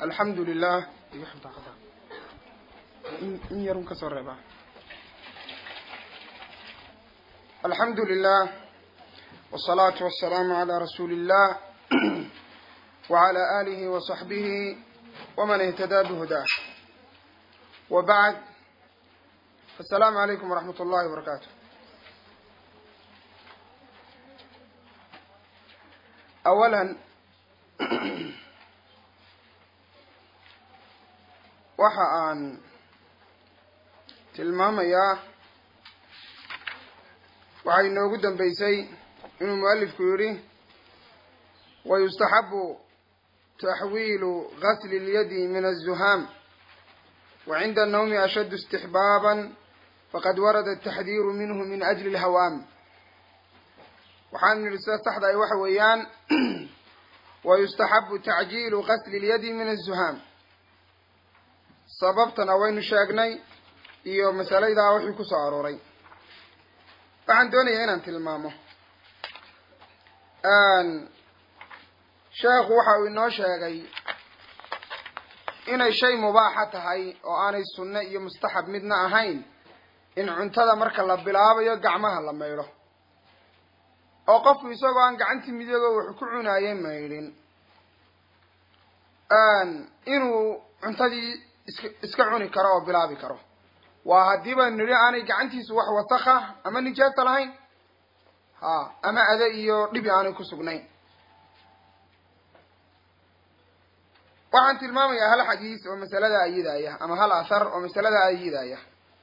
alxamdu lilah in yarun kasoo reeba alxamdu lilah wالsalaatu wasalaamu calaa rasuuli illah wعalى alihi waصaxbihi wman ihtadaa bhudaah wbacd asalaamu calaykum waraxmat ullahi wabarakaatu awalan waxa aan tilmaamayaa waxay inoogu dambeysay inuu mualifku yidhi wayustaxabu taxwiilu gasli اlyadi min aلzuhaam وعند النوم أشد استحبابا فقد ورد التحذير منه من أجل الهوام waxaan nidhi sida saxda ay waxa weeyaan wayustaxabu tacjiilu gasli اlyadi min الzuhaam sababtana waynu sheegnay iyo masalaydaa wixii ku soo arooray waxaan doonayaa inaan tilmaamo sheekhu waxa uu inoo sheegay inay shay mubaaxa tahay oo aanay sunne iyo mustaxab midna ahayn in cuntada marka la bilaabayo gacmaha la maydho oo qofku isagoo aan gacantii midogo wax ku cunaayay maydhin inuu cuntadii iska iska cuni karo oo bilaabi karo waa haddiiba nidhi aanay gacantiisu wax wasakha ama nijaasa lahayn ha ama ade iyo dhibi aanay ku sugnayn waxaan tilmaamayaa hal xadiis oo masalada ayidaya ama hal athar oo masalada ayidaya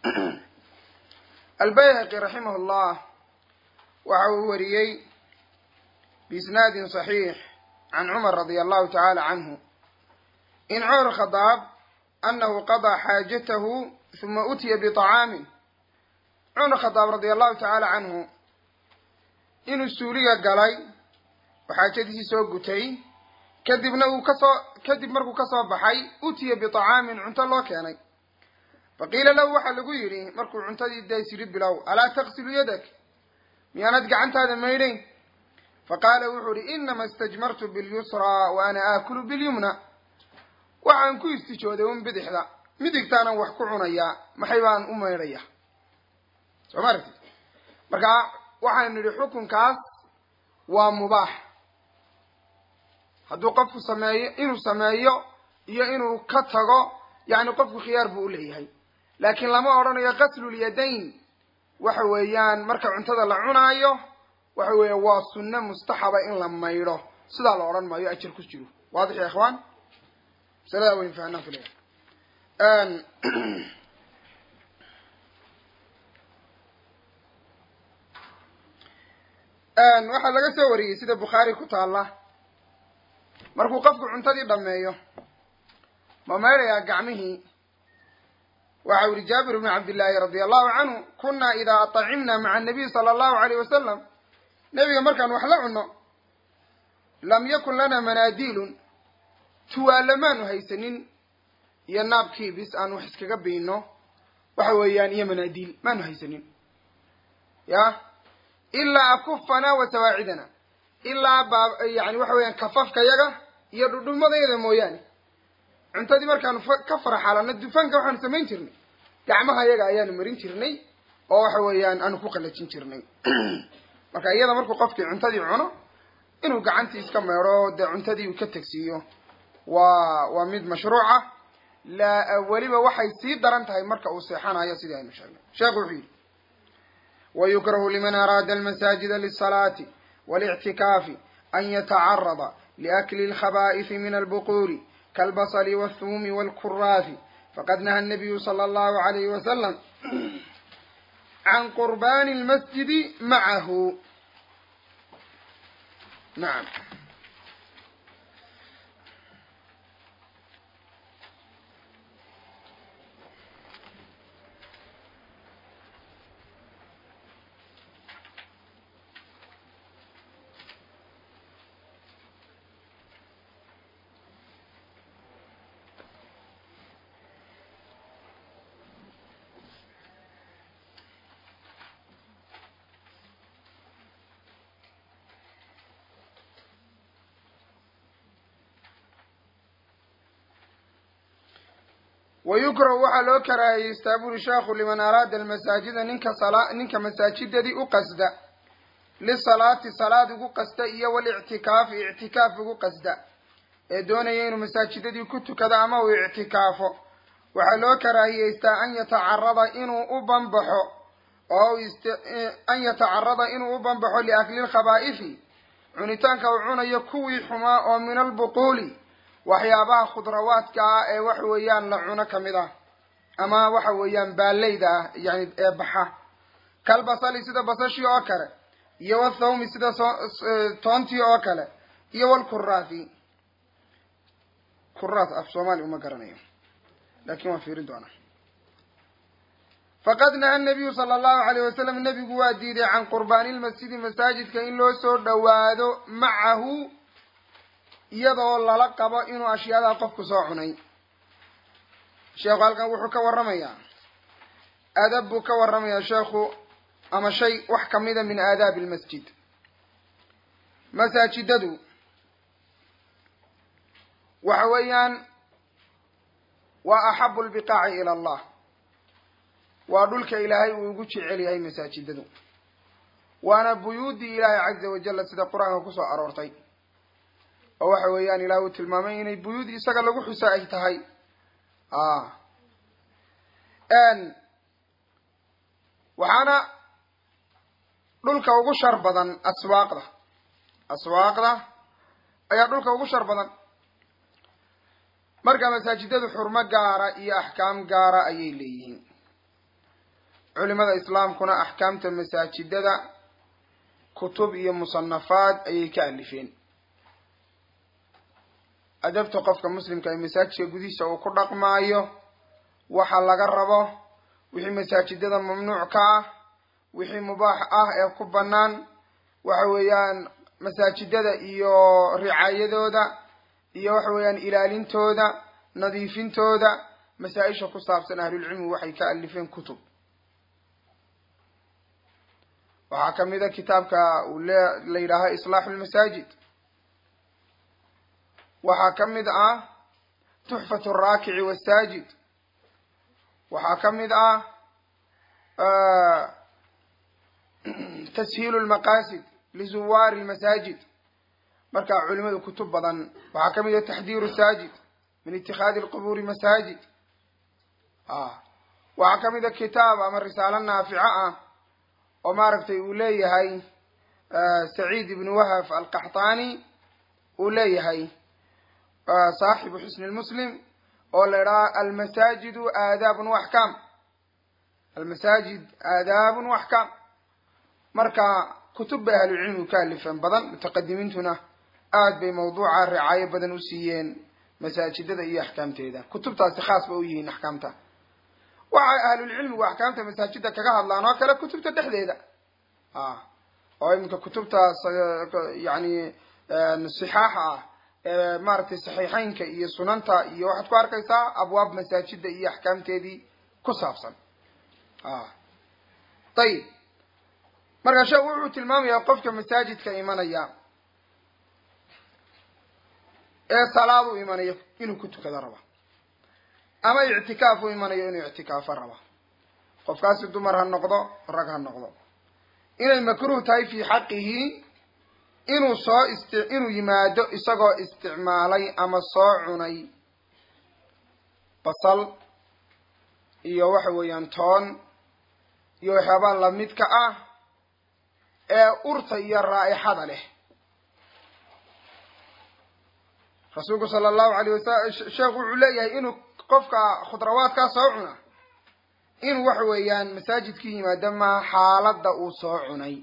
albayhaqi raximah llah waxa uu wariyey biisnaadin صaxiix can cumar radi allahu tacaala canhu in cumar khadaab anahu qadaa xaajatahu huma utiya biطacaamin cumar khadaab radi allahu tacaala canhu inuu suuliga galay oo xaajadiisii soo gutay kadibna uu kasoo kadib markuu kasoo baxay utiya biطacaamin cunto loo keenay faqiila lahu waxaa lagu yidhi markuu cuntadii daysiri bilow alaa taqsilu yadak miyaanad gacantaada maydhayn faqaala wuxuu ihi inama istajmartu bilyusraa wa ana aakulu bilyumna waxaan ku istijooday un bidixda midigtaanan wax ku cunayaa maxay baan u maydhaya soo ma aragtid marka waxaan nidhi xukunkaas waa mubaax hadduu qofku sameeyo inuu sameeyo iyo inuu ka tago yacni qofku khiyaar buu u leeyahay laakiin lama odhanayo qaslulyadayn waxa weeyaan marka cuntada la cunaayo waxa weeya waa sunne mustaxaba in la maydho sidaa la odhan maayo ajar ku jiro waadix ya ikhwaan masaladaa wayn fahanaan filaya waxaa laga soo wariyey sida bukhaari ku taalla markuu qofku cuntadii dhameeyo ma maydhayaa gacmihii waxa u yihi jaabir bnu cabdillaahi radia allahu canhu kunaa idaa atacimna maca anabiy sala allahu alayh wasalam nebiga markaan wax la cunno lam yakun lana manaadiilun tuwaale maanu haysanin iyo naabkiibis aan wax iskaga biino waxa weeyaan iyo manaadiil maanu haysanin ya ilaa akufana wa sawaacidana ilaa baa yani waxa weeyaan kafafka yaga iyo dhudhumadayada mooyaane cuntadii markaanu ka faraxalano dufanka waxaanu samayn jirnay gacmaha yaga ayaanu marin jirnay oo waxa weeyaan aanu ku qalajin jirnay marka iyada markuu qofkii cuntadii cuno inuu gacantii iska meedho dee cuntadii uu ka tegsiiyo waa waa mid mashruuca la weliba waxay sii daran tahay marka uu seexanayo sidii aynu sheegnay sheekhu wuxuu yidhi wayukrahu liman araada almasaajida lisalaati والاعتكاف أن يتعرض لأكل الخبائث من البقول كالبصل والثوم والكراث فقد نهى النبي صلى الله عليه وسلم عن قربان المسجد معه نعم wa yukrahu waxaa loo karaahiyeystaa buri sheekhu liman araada almasaajida ninka sala ninka masaajidadii u qasda lisalaati salaad ugu qasda iyo walictikaafi ictikaaf ugu qasda ee doonaya inuu masaajidadii ku tukado ama uu ictikaafo waxaa loo karaahiyeystaa an yatacarada inuu u banbaxo oo an yatacarada inuu u banbaxo liakli lkhabaa'ifi cunitaanka uu cunayo kuwii xumaa oo min albuquuli waxyaabaha khudrawaadka ah ee waxa weeyaan la cuno kamid ah ama waxa weeyaan baaleyda ah yani ee baxa kalbasali sida basashii oo kale iyo wathawmi sida toontii oo kale iyo walkuraathi kuraat af soomaali uma garanayo lakin waan fiirin doonaa faqad naha nabiyu sala allahu alayh wasalam nebigu waa diiday can qurbaani lmasjidi masaajidka in loo soo dhowaado macahu iyadoo lala qabo inuu ashyaadaha qofku soo cunay sheekhu halkan wuxuu ka warramayaa adab buu ka warramayaa sheekhu ama shay wax kamida min aadaabi lmasjid masaajidadu waxa weeyaan waa axabu lbiqaaci ila allah waa dhulka ilaahay uu ugu jecel yahay masaajidadu waana buyuuddii ilaahay caza wajalla sida qur-aanka kusoo aroortay oo waxa weeyaan ilaah uu tilmaamay inay buyuud isaga lagu xuso ay tahay waxaana dhulka ugu shar badan aswaaqda aswaaqda ayaa dhulka ugu shar badan marka masaajidadu xurmo gaara iyo axkaam gaara ayay leeyihiin culimada islaamkuna axkaamta masaajidada kutub iyo musanafaad ayay ka alifeen adabta qofka muslimka ee masaajidka gudihiisa uu ku dhaqmaayo waxa laga rabo wixii masaajidada mamnuuc ka ah wixii mubaax ah ee ku bannaan waxa weeyaan masaajidada iyo ricaayadooda iyo waxa weeyaan ilaalintooda nadiifintooda masaa-isha ku saabsan ahlulcilmi waxay ka alifeen kutub waxaa kamid a kitaabka uu le la yidhaaha islaaxu lmasaajid waxaa ka mid ah tuxfat alraakici wasaajid waxaa ka mid ah tashiilu lmaqaasid lizuwaari lmasaajid marka culimadu kutub badan waxaa ka mid ah taxdiiru saajid min itikaadi lqubuuri masaajid waxaa ka mid a kitaab ama risaalo naafico ah oo maaragtay uu leeyahay saciid ibnu wahaf alqaxtaani uu leeyahay saaxibu xusni lmuslim oo la idhaha almasaajidu aadaabun waxkaam almasaajid aadaabun waxkaam marka kutub bay ahlucilmigu ka alifeen badan mutaqadimiintuna aad bay mawduuca ricaayo badan u siiyeen masaajidada iyo axkaamteeda kutubtaasi khaas ba u yihiin axkaamta waxay ahlulcilmigu axkaamta masaajida kaga hadlaan oo kale kutubta dhexdeeda oo iminka kutubtaas yani sixaaxa ah ee maaragtay saxiixeynka iyo sunanta iyo waxaad ku arkaysaa abwaab masaajida iyo axkaamteedii ku saabsan ayib marka sheekhu wuxuu tilmaamayaa qofka masaajidka imanaya ee salaad u imanayo inuu ku tukado raba ama ictikaaf u imanayo inuu ictikaafo raba qofkaasi dumar ha noqdo rag ha noqdo inay makruuh tahay fi xaqihi inuu soo ist inuu yimaado isagoo isticmaalay ama soo cunay basal iyo waxa weeyaan toon iyo waxyaabaa lamidka ah ee urta iyo raa'ixada leh rasuulku sala allahu alayh wasalam sheekhu wuxuu leeyahay inuu qofka khudrawaadkaa soo cuna inuu waxa weeyaan masaajidka yimaado maa xaaladda uu soo cunay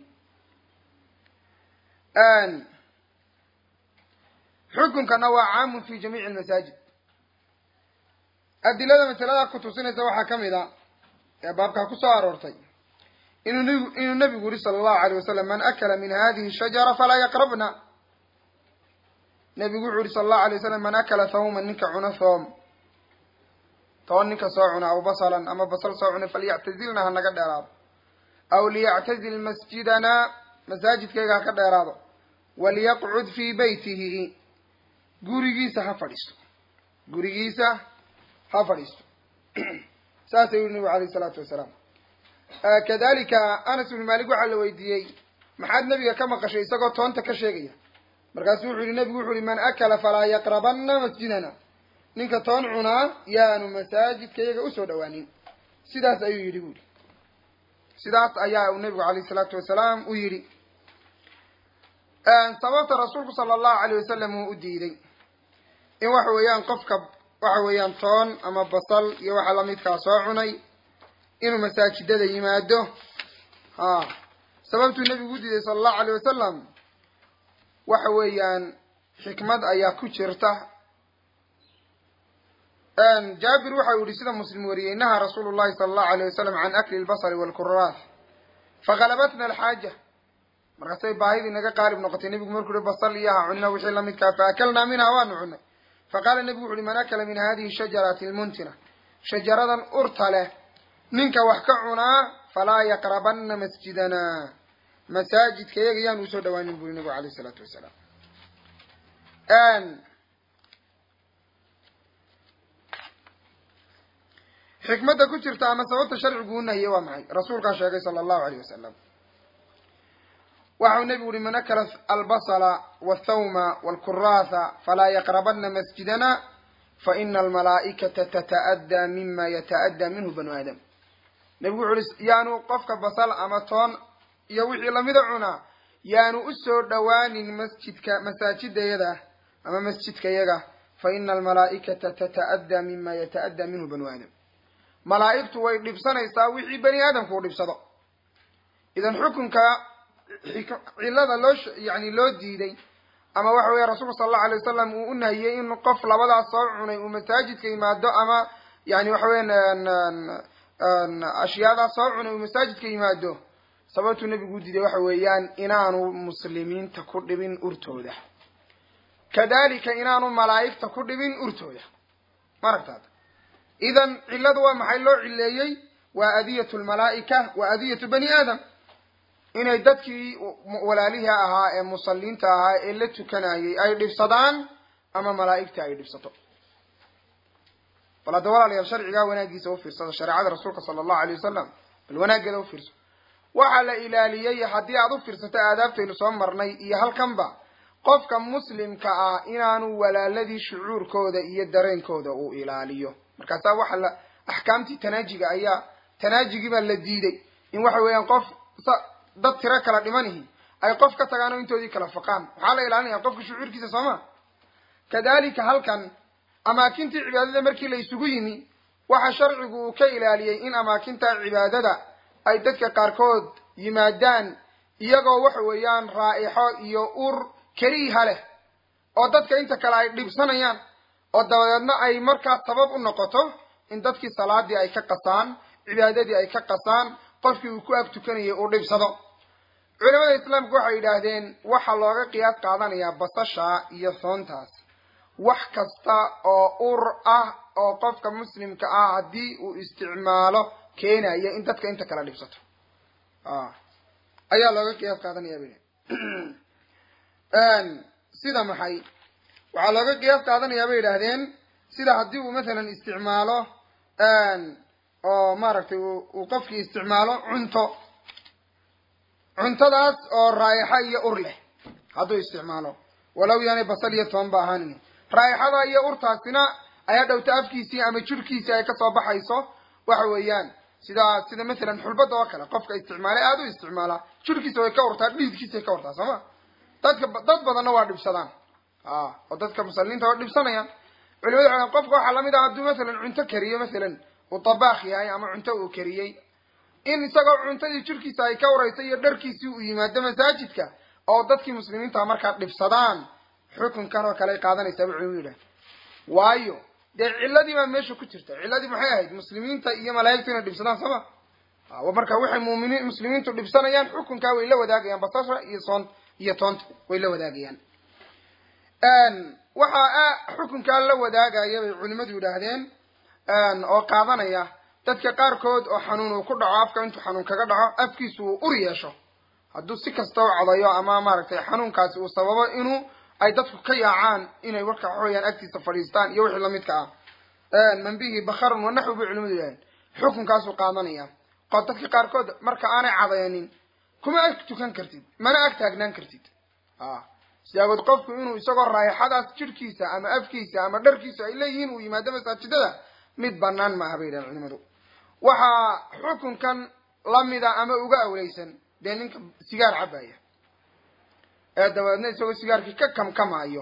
xukunkana waa caamun fi jamiici almasaajid adilada masalada kutusinaysa waxaa ka mid a ee baabkaa kusoo aroortay inuu nb inuu nabigu yuri sala allahu alayh wasalam man akala min hadihi shajara falaa yaqrabna nabigu wuxuu yihi sala allahu alay wasalam man akala thawman ninka cuna thoom toon ninka soo cuna aw basalan ama basal soo cuna falyactazilna ha naga dheeraado aw liyactazil masjidana masaajidkayga ha ka dheeraado waliyaqcud fii beytihi gurigiisa ha fadhiisto gurigiisa ha fadhiisto saasay yuri nabigu alayh isalaatu wasalaam kadalika anas ibnu malik waxaa la weydiiyey maxaad nabiga ka maqashay isagoo toonta ka sheegaya markaasu wuxuu yihi nabigu wuxu uhi man akala falaa yaqrabanna masjidana ninka toon cunaa yaanu masaajidka iyaga usoo dhawaanin sidaas ayuu yidhi bu yihi sidaas ayaa uu nabigu alayh isalaatu wasalaam u yidhi sababta rasuulku sala allahu alayh wasalam uu u diiday in waxa weeyaan qofka waxa weeyaan toon ama basal iyo waxa lamidkaa soo cunay inuu masaajidada yimaado ha sababtuu nebigu u diiday sala allahu alayh wasalam waxa weeyaan xikmad ayaa ku jirta jaabir waxa uu yihi sida muslim wariyey nahaa rasuulu llahi sala allahu alayh wasalam can akli lbasali walkuraas fagalabatna alxaaja markaasay baahidii naga qaalib noqotay nebigu markuu uhi basal iyo ha cunina wixii lamidkaa faakalnaa minha waanu cunay faqaala nebigu wuxu uhi man akala min hadihi shajarati lmuntina shajaradan urta leh ninka wax ka cunaa falaa yaqrabanna masjidana masaajidka iyaga yaan usoo dhawaanin buri nabigu alayh isalaatu wasalaam xikmadda ku jirta ama sababta sharcigu u nahiyey waa maxay rasuulkaa sheegay sala allahu alayh wasalam waxau nebigu uhi man akala albasla walthawma walkuraasa falaa yaqrabanna masjidana faina almalaa'ikata tata'addaa mima yata'addaa minhu banu aadam nebigu wuxu uhi yaanu qofka basal ama toon iyo wixii lamida cunaa yaanu usoo dhawaanin masjidka masaajidayada ama masjidkayaga fa ina almalaa'ikata tata'addaa mima yata'addaa minhu banu aadam malaa'igtu way dhibsanaysaa wixii bani aadamku u dhibsado idan xukunka cillada loo yani loo diiday ama waxa weya rasuulku sala allahu alay wasalam uu u nahiyey in qof labadaas soo cunay uu masaajidka yimaado ama yani waxa weyan ashyaadaas soo cunay uu masaajidka yimaado sababtuu nebigu u diiday waxa weeyaan inaanu muslimiinta ku dhibin urtooda kadalika inaanu malaa'igta ku dhibin urtooda maaragtaad idan cilladu waa maxay loo cileeyey waa adiyatu lmalaa'ika wa adiyatu bani aadam inay dadkii walaalihii ahaa ee musalliinta ahaa ee la tukanayay ay dhibsadaan ama malaa'igta ay dhibsato bal hadda walaalayaal sharcigaa wanaagiisa ufiirsado shareecada rasuulka sala allahu alay wasalam bal wanaaggeeda ufiirso waxaa la ilaaliyey haddii aad u fiirsato aadaabtaynu soo marnay iyo halkanba qofka muslimka ah inaanu walaaladii shucuurkooda iyo dareenkooda uu ilaaliyo markaasaa waxa la axkaamtii tanaajiga ayaa tanaajigii baa la diiday in waxa weeyaan qof dad tiro kala dhimanihi ay qof ka tagaan oo intoodii kala faqaan waxaa la ilaalinaya qofka shucuurkiisa soo ma kadalika halkan amaakintii cibaadada markii la isugu yimi waxa sharcigu uu ka ilaaliyey in amaakinta cibaadada ay dadka qaarkood yimaadaan iyagoo waxa weeyaan raa'ixo iyo ur keliiha leh oo dadka inta kale ay dhibsanayaan oo dabadeedna ay markaas sabab u noqoto in dadkii salaadii ay ka qasaan cibaadadii ay ka qasaan qofkii uu ku ag tukanayay uu dhibsado culamada islaamku waxay yidhaahdeen waxaa looga qiyaas qaadanayaa basasha iyo soontaas wax kasta oo ur ah oo qofka muslimka ah haddii uu isticmaalo keenaya in dadka inta kala dhibsato ayaa looga qiyaas qaadanaya bay sida maxay waxaa looga qiyaas qaadanayaa bay yidhaahdeen sida haddii uu mathalan isticmaalo oo maaragtay uu qofkii isticmaalo cunto cuntadaas oo raayaxa iyo ur leh hadduu isticmaalo walow yaanay basal iyo toon ba ahaanin raayaxada iyo urtaasina ayaa dhowta afkiisii ama jirhkiisii ay kasoo baxayso waxa weeyaan sida sida mathalan xulbada oo kale qofka isticmaalay aada u isticmaalaa jirhkiisa way ka urtaa dhiidkiisa way ka urtaa soo ma dadka dad badanna waa dhibsadaan a oo dadka musalimiinta waa dhibsanayaan culimada waxay qofka waxaa lamid ah hadduu mathalan cunto kariyo mathalan uu tabaakh yahay ama cunto uu kariyey in isagoo cuntadii jirkiisa ay ka uraysa iyo dharkiisii uu yimaado masaajidka oo dadkii muslimiinta markaa dhibsadaan xukunkan oo kale ay qaadanaysaa bu culimadu yidhaha waayo dee ciladii baa meesha ku jirta ciladii maxay ahayd muslimiinta iyo malaa'igtu inay dhibsadaan sooma marka waxay muminiin muslimiintu dhibsanayaan xukunkaa way la wadaagayaan basasha iyo soon iyo toonta way la wadaagayaan waxaa xukunkaa la wadaagaya bay culimadu yidhaahdeen oo qaadanaya dadka qaarkood oo xanuun uu ku dhaco afka intuu xanuun kaga dhaco afkiisu uu ur yeesho hadduu si kasta u codayo ama maaragtay xanuunkaasi uu sababo inuu ay dadku ka yaacaan inay warka waxaweyaan agtiisa fadhiistaan iyo wixii lamidka ah man bihi bakarun wanaxwi bay culimadu yidhahdeen xukunkaasuu qaadanaya qo dadka qaarkood marka aanay cadaynin kuma ag tukan kartid mana ag taagnaan kartid a sidaagood qofku inuu isagoo raayaxadaas jidhkiisa ama afkiisa ama dharkiisa ay leeyihiin uu yimaado masaajidada mid banaan ma aha bay yidhahen culimadu waxaa xukunkan lamida ama uga awleysan dee ninka sigaar cabaya ee dabadeedna isagoo sigaarkii ka kamkamaayo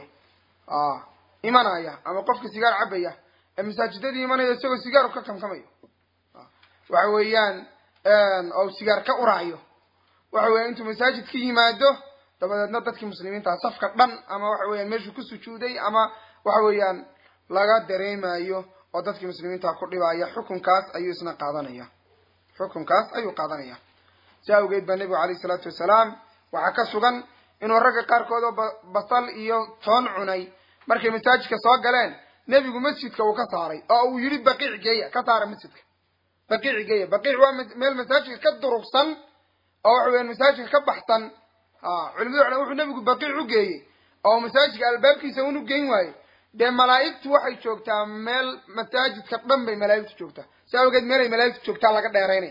imanaya ama qofka sigaar cabaya ee masaajidadii imanaya isagoo sigaaru ka kamkamayo waxa weeyaan oo sigaar ka uraayo waxa weyan intuu masaajid ka yimaado dabadeedna dadkii muslimiintaa safka dhan ama waxa weeyaan meeshuu ku sujuuday ama waxa weeyaan laga dareemayo oo dadkii muslimiinta ku dhibaya xukunkaas ayuu isna qaadanaya xukunkaas ayuu qaadanaya si awgeed baa nebigu alayh isalaatu wasalaam waxaa ka sugan inuu ragga qaarkood oo basal iyo toon cunay markay masaajidka soo galeen nebigu masjidka uu ka saaray oo uu yidhi baqiic geeya ka saara masjidka baqiic geeya baqiic waa meel masaajidka ka durugsan oo waxa weyan masaajidka ka baxsan culimadu waxay wuxuu nebigu baqiic u geeyey oo masaajidka albaabkiisa unu geyn waaye dee malaa'igtu waxay joogtaa meel masaajidka dhan bay malaa'igtu joogtaa si awgeed meelay malaa'igtu joogtaa laga dheeraynaya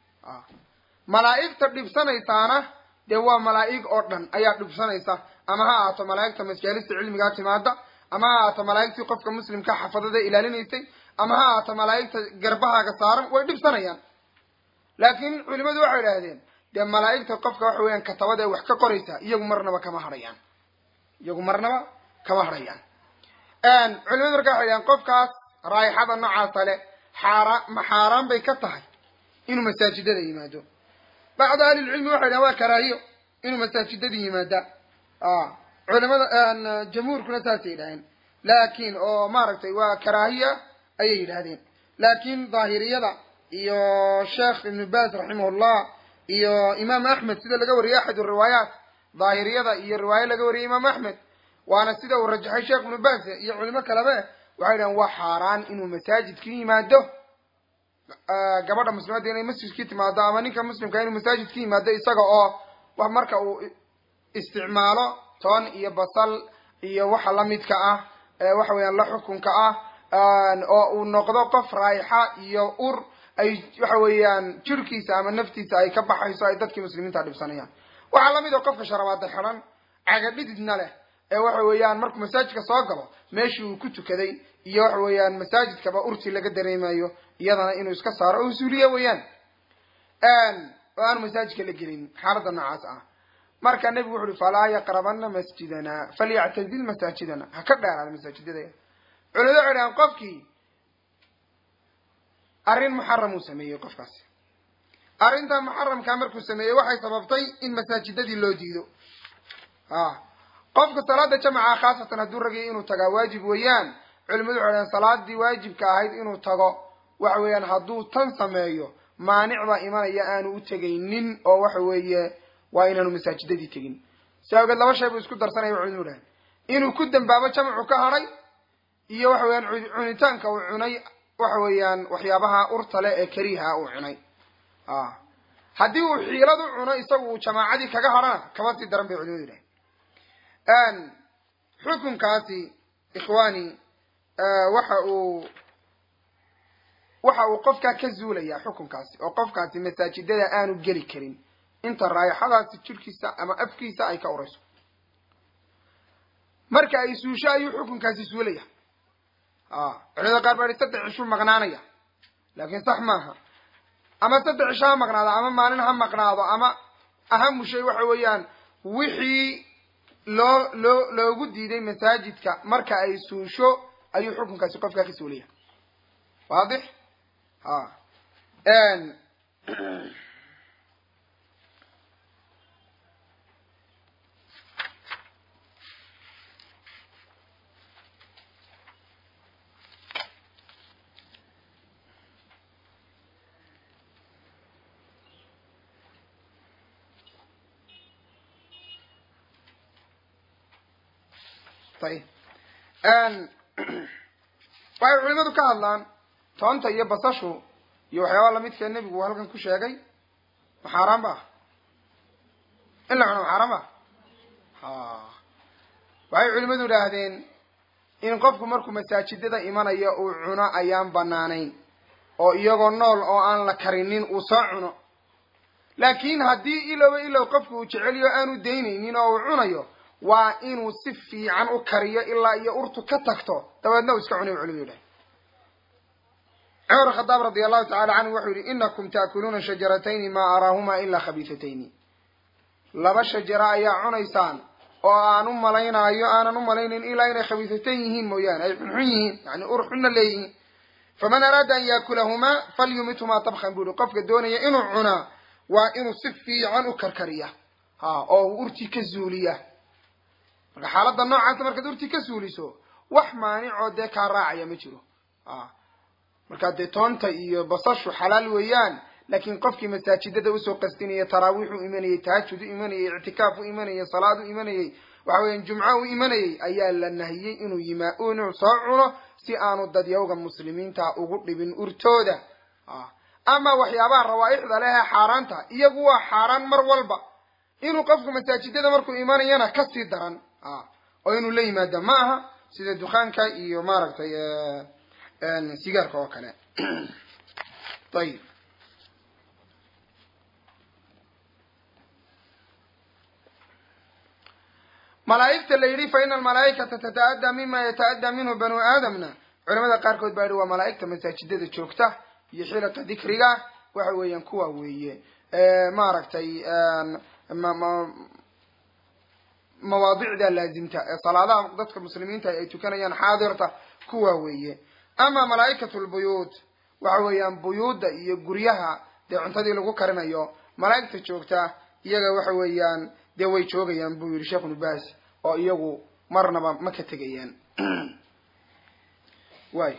malaa'igta dhibsanaysaana dee waa malaa'ig oo dhan ayaa dhibsanaysa ama ha ahaato malaa'igta majaalista cilmigaa timaada ama ha ahaato malaa'igtii qofka muslimka xafadada ilaalinaysay ama ha ahaato malaa'igta garbahaaga saaran way dhibsanayaan laakiin culimadu waxay idhaahdeen dee malaa'igta qofka waxa weeyaan katabada ee wax ka qoraysa iyagu marnaba kama hadhayaan iyagu marnaba kama hadhayaan culimadu marka waxay dhahdeen qofkaas raayixada noocaasa le xaaraan ma xaaraan bay ka tahay inuu masaajidada yimaado bacdu ahlilcilmi waxay dhahen waa karaahiyo inuu masaajidada yimaada culimada jamhuurkuna saasay yidhahdeen laakin oo maaragtay waa karaahiya ayay yidhahdeen laakin daahiriyada iyo sheekh ibnu baz raximahullah iyo imaam axmed sida laga wariyey axad riwaayaat daahiriyada iyo riwaayo laga wariyey imaam axmed waana sida uu rajaxay sheekh ibnu baz iyo culimo kalebe waxay dhahen waa xaaraan inuu masaajidka yimaado gabadha muslimadda inay masjidkii timaado ama ninka muslimka inuu masaajidka yimaado isaga oo wax marka uu isticmaalo toon iyo basal iyo waxa lamidka ah waxa weeyaan la xukunka ah oo uu noqdo qof raayixa iyo ur ay waxa weeyaan jirkiisa ama naftiisa ay ka baxayso ay dadkii muslimiinta dhibsanayaan waxaa lamid oo qofka sharabaada xidan caga dhididna leh ee waxa weeyaan markuu masaajidka soo galo meeshii uu ku tukaday iyo waxa weeyaan masaajidkaba urtii laga dareemayo iyadana inuu iska saaro oo usuuliye weeyaan oo aanu masaajidka la gelin xaaladda noocaas ah marka nebigu wuxu uhi falaa yaqrabana masjidana falyactazil masaajidana ha ka dheeraada masaajidada culimadu waxay dhahaan qofkii arrin muxaram uu sameeyey qofkaasi arrinta muxaramkaa markuu sameeyey waxay sababtay in masaajidadii loo diido a qofka salaada jamaca khaasatan hadduu ragay inuu tagaa waajib weeyaan culimadu waxay dhahaan salaadii waajibka ahayd inuu tago waxa weeyaan hadduu tan sameeyo maanic baa imanaya aanu u tegaynin oo waxa weeye waa inaanu masaajidadii tegin si awgeed laba shay buu isku darsanaya culimadu dhahan inuu ku dambaabo jamacu ka hadhay iyo waxa weeyaan cunitaanka uu cunay waxa weeyaan waxyaabaha urtale ee kariha uu cunay haddii uu xiilad u cuno isagu uu jamaacadii kaga hadhana kama sii daran bay culimadu dhahan xukunkaasi ikhwani waxa uu waxa uu qofkaa ka zuulaya xukunkaasi oo qofkaasi masaajidada aanu geli karin inta raayaxadaasi jirkiisa ama afkiisa ay ka urayso marka ay suusho ayuu xukunkaasi suulaya culimada qaar baa i saddex cishuu maqnaanaya laakiin sax maaha ama saddex cisho ha maqnaado ama maalin ha maqnaado ama ahamu shay waxa weeyaan wixii loo loo loogu diiday masaajidka marka ay suusho ayuu xukunkaasi qofkaa ka suulaya waadix ha ayib waxay culimadu ka hadlaan toonta iyo basashu iyo waxyaabaa lamidka nebigu uu halkan ku sheegay ma xaaraan ba in la cuno ma xaaraan ba ha waxay culimadu idhaahdeen in qofku markuu masaajidada imanayo uu cuno ayaan banaanayn oo iyagoo nool oo aan la karinin uu soo cuno laakiin haddii ilowba ilow qofku uu jeceliyo aanu daynaynin oo uu cunayo waa inuu si fiican u kariyo ilaa iyo urtu ka tagto dabeedna uu iska cunay culimu yidhahay cumar khadaab radia allahu tacala canhu wuxuu yidhi inakum taakuluuna shajaratayni maa araahuma ilaa khabiifatayni laba shajara ayaa cunaysaan oo aan u malaynaayo aanan u malaynayn ilaa inay khabiisatan yihiin mooyaane ay xunxun yihiin yani ur xunna leeyihiin faman araada an yaakulahumaa falyumithumaa tabkan bu ihi qofka doonaya inuu cunaa waa inuu si fiican u karkariya ha oo uu urtii ka zuuliya marka xaaladda noocaasa markaad urtii ka suuliso wax maanicoo dee kaa raacaya ma jiro a markaa dee toonta iyo basashu xalaal weeyaan laakiin qofkii masaajidada usoo qasdinaya taraawiix u imanayay tahajud u imanayay ictikaaf u imanayay salaad u imanayay waxa weeyaan jumco u imanayay ayaa la nahiyey inuu yima inuu soo cuno si aanu dadyawga muslimiinta ugu dhibin urtooda ama waxyaabaha rawaaixda leh ee xaaraanta iyagu waa xaaraan mar walba inuu qofku masaajidada markuu imanayana kasii daran oo inuu la yimaado ma aha sida dukaanka iyo maaragtay sigaarka oo kale ayib malaa'igta la yidhi fa ina almalaa'ikata tata'addaa mima yata'addaa minhu banu aadamna culamada qaarkood baa yihi waa malaa'igta masaajidada joogta iyo xilaka dikriga waxa weeyaan kuwa weeye maaragtay mawaadicda laazimta ee salaadaha dadka muslimiinta ay tukanayaan xaadirta kuwa weeye ama malaa'ikatu lbuyuut waxa weeyaan buyuudda iyo guryaha dee cuntadii lagu karinayo malaa'igta joogta iyaga waxa weeyaan dee way joogayaan buu yihi sheekh nubaas oo iyagu marnaba ma ka tegayaan way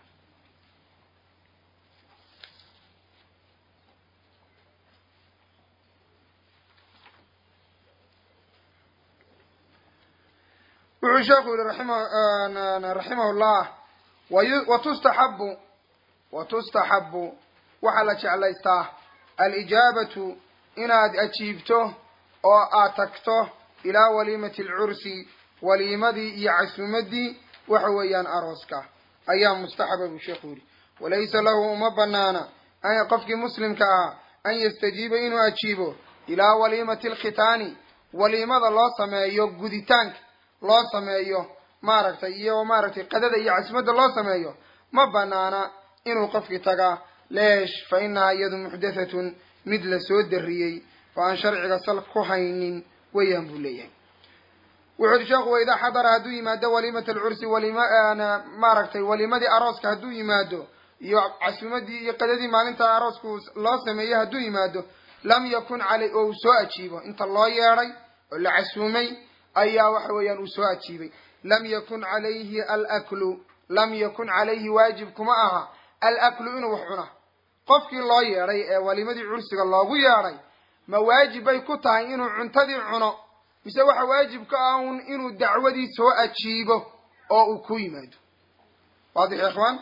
wuxuu sheekhu yihi raxima raximah llah watustaxabu watustaxabu waxaa la jeclaystaa alijaabatu inaad ajiibto oo aad tagto ilaa waliimati alcursi waliimadii iyo casuumadii waxa weeyaan arooska ayaa mustaxaba buu sheekhu yihi walaysa lahu uma banaana qofkii muslimka ahaa an yastajiiba inuu ajiibo ilaa waliimati alkhitaani waliimada loo sameeyo guditaanka loo sameeyo maaragtay iyo maaragtay qadada iyo casumadda loo sameeyo ma banaana inuu qofkii tagaa leesh fa inahaa iyadu muxdathatun mid la soo dariyey oo aan sharciga sal ku haynin weeyaan buu leeyahay wuxu uhi sheekhu waidaa xadara hadduu yimaado waliimat alcursi walima maaragtay waliimadii arooska hadduu yimaado iyo casuumadii iyo qadadii maalinta aroosku loo sameeyey hadduu yimaado lam yakun calay oo uu soo ajiibo inta loo yeedhay oo la casuumay ayaa waxa weeyaan uu soo ajiibay lam yakun calayhi alaklu lam yakun calayhi waajib kuma aha alaklu inuu wax cuna qofkii loo yeedhay ee waliimadii cursiga loogu yeedhay ma waajib bay ku tahay inuu cuntadii cuno mise waxa waajib ka ah un inuu dacwadii soo ajiibo oo uu ku yimaado waadix ya ikhwaan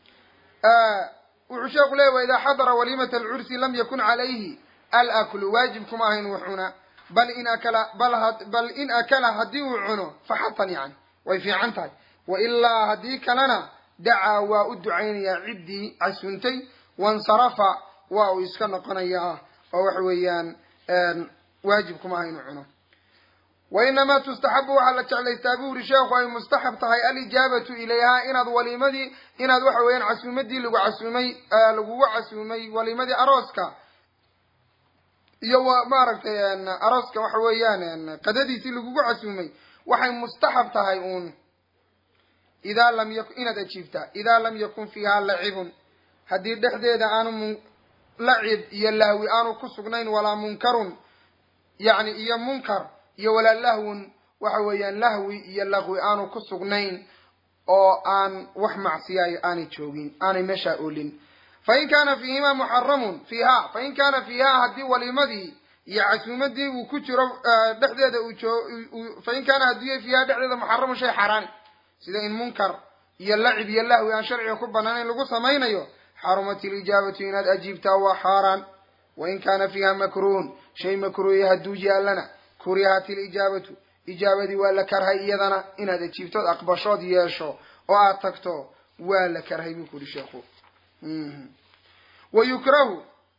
wuxuu sheeku leeya wa idaa xadara waliimata alcursi lam yakun calayhi alaklu waajib kuma aha inuu wax cunaa bal in akala bal bal in akala haddii uu cuno faxatan yani way fiican tahay wa ilaa haddii kalena dacaa waa u ducaynayaa ciddii casuuntay wansarafa waa uu iska noqonayaa oo waxa weeyaan waajib kuma aha inuu cuno wa inamaa tustaxabu waxaa la jeclaystaa buu yihi sheekhu ay mustaxab tahay alijaabatu ilayhaa inaad waliimadii inaad waxa weeyaan casuumadii lagu casuumay lagugu casuumay waliimadii arooska iyo wa maaragtay arooska waxa weeyaan qadadiisii lagugu casuumay waxay mustaxab tahay uun idaa lam yakun inaad ajiibtaa idaa lam yakun fiihaa lacibun haddii dhexdeeda aanu mun lacib iyo lahwi aanu ku sugnayn walaa munkarun yacni iyo munkar iyo walaa lahwun waxa weeyaan lahwi iyo laqwi aanu ku sugnayn oo aan wax macsiyayo aanay joogin aanay meeshaa oolin fain kaana fiihimaa muxaramun fiiha fain kaana fiihaa haddii waliimadii iyo casuumadii uu ku jiro dhexdeeda uu joo fain kaana haddii fiihaa dhexdeeda muxaramun shay xaaraani sida in munkar iyo lacib iyo lahwi aan sharciga ku banaanayn lagu samaynayo xarumat ilijaabatu inaad ajiibtaa waa xaaraan wain kaana fiiha makruhun shay makruuya hadduu yaallana kurihat ilijaabatu ijaabadii waa la karhay iyadana inaad ajiibtood aqbashood yeesho oo aad tagto waa la karhay buu ku uhi sheekhu wa yukrahu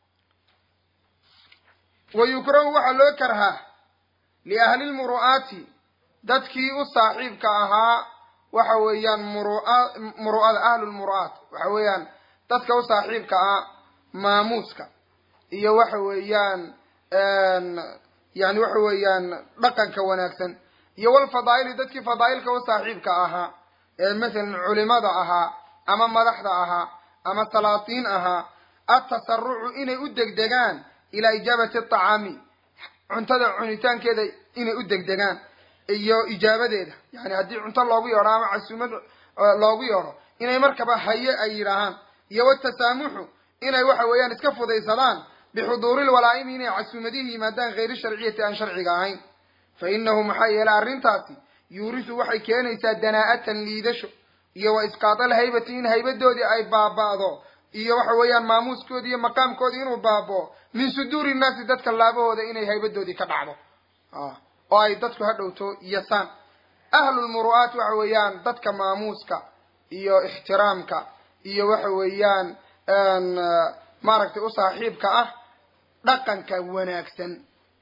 wa yukrahu waxaa loo karhaa liahli lmuru'aati dadkii u saaxiibka ahaa waxa weeyaan murua muru'ada ahlulmuru'aat waxa weeyaan dadka u saaxiibka ah maamuuska iyo waxa weeyaan yani waxa weeyaan dhaqanka wanaagsan iyo walfadaa'ili dadkii fadaa'ilka u saaxiibka ahaa ee masalan culimada ahaa ama madaxda ahaa ama salaatiin ahaa atasarucu inay u degdegaan ilaa ijaabati aطacaami cuntada cunitaankeeda inay u degdegaan iyo ijaabadeeda yani haddii cunto loogu yeedho ama casuumad loogu yeedho inay markaba haye ay yidhaahaan iyo watasaamuxu inay waxa weeyaan iska fudaysadaan bixuduuri lwalaa'imi inay casuumadihii yimaadaan hayri sharciyati aan sharciga ahayn fa inahu maxaa yeelay arrintaasi yuurisu waxay keenaysaa danaa'atan liidasho iyo wa isqaadal haybati in haybadoodii ay baaba'do iyo waxa weeyaan maamuuskoodii iyo maqaamkoodii inuu baaba'o min suduuri nnaasi dadka laabahooda inay haybadoodii ka dhacdo oo ay dadku ha dhowto yasaan ahlulmuru'aat waxa weeyaan dadka maamuuska iyo ixtiraamka iyo waxa weeyaan maaragtay u saaxiibka ah dhaqanka wanaagsan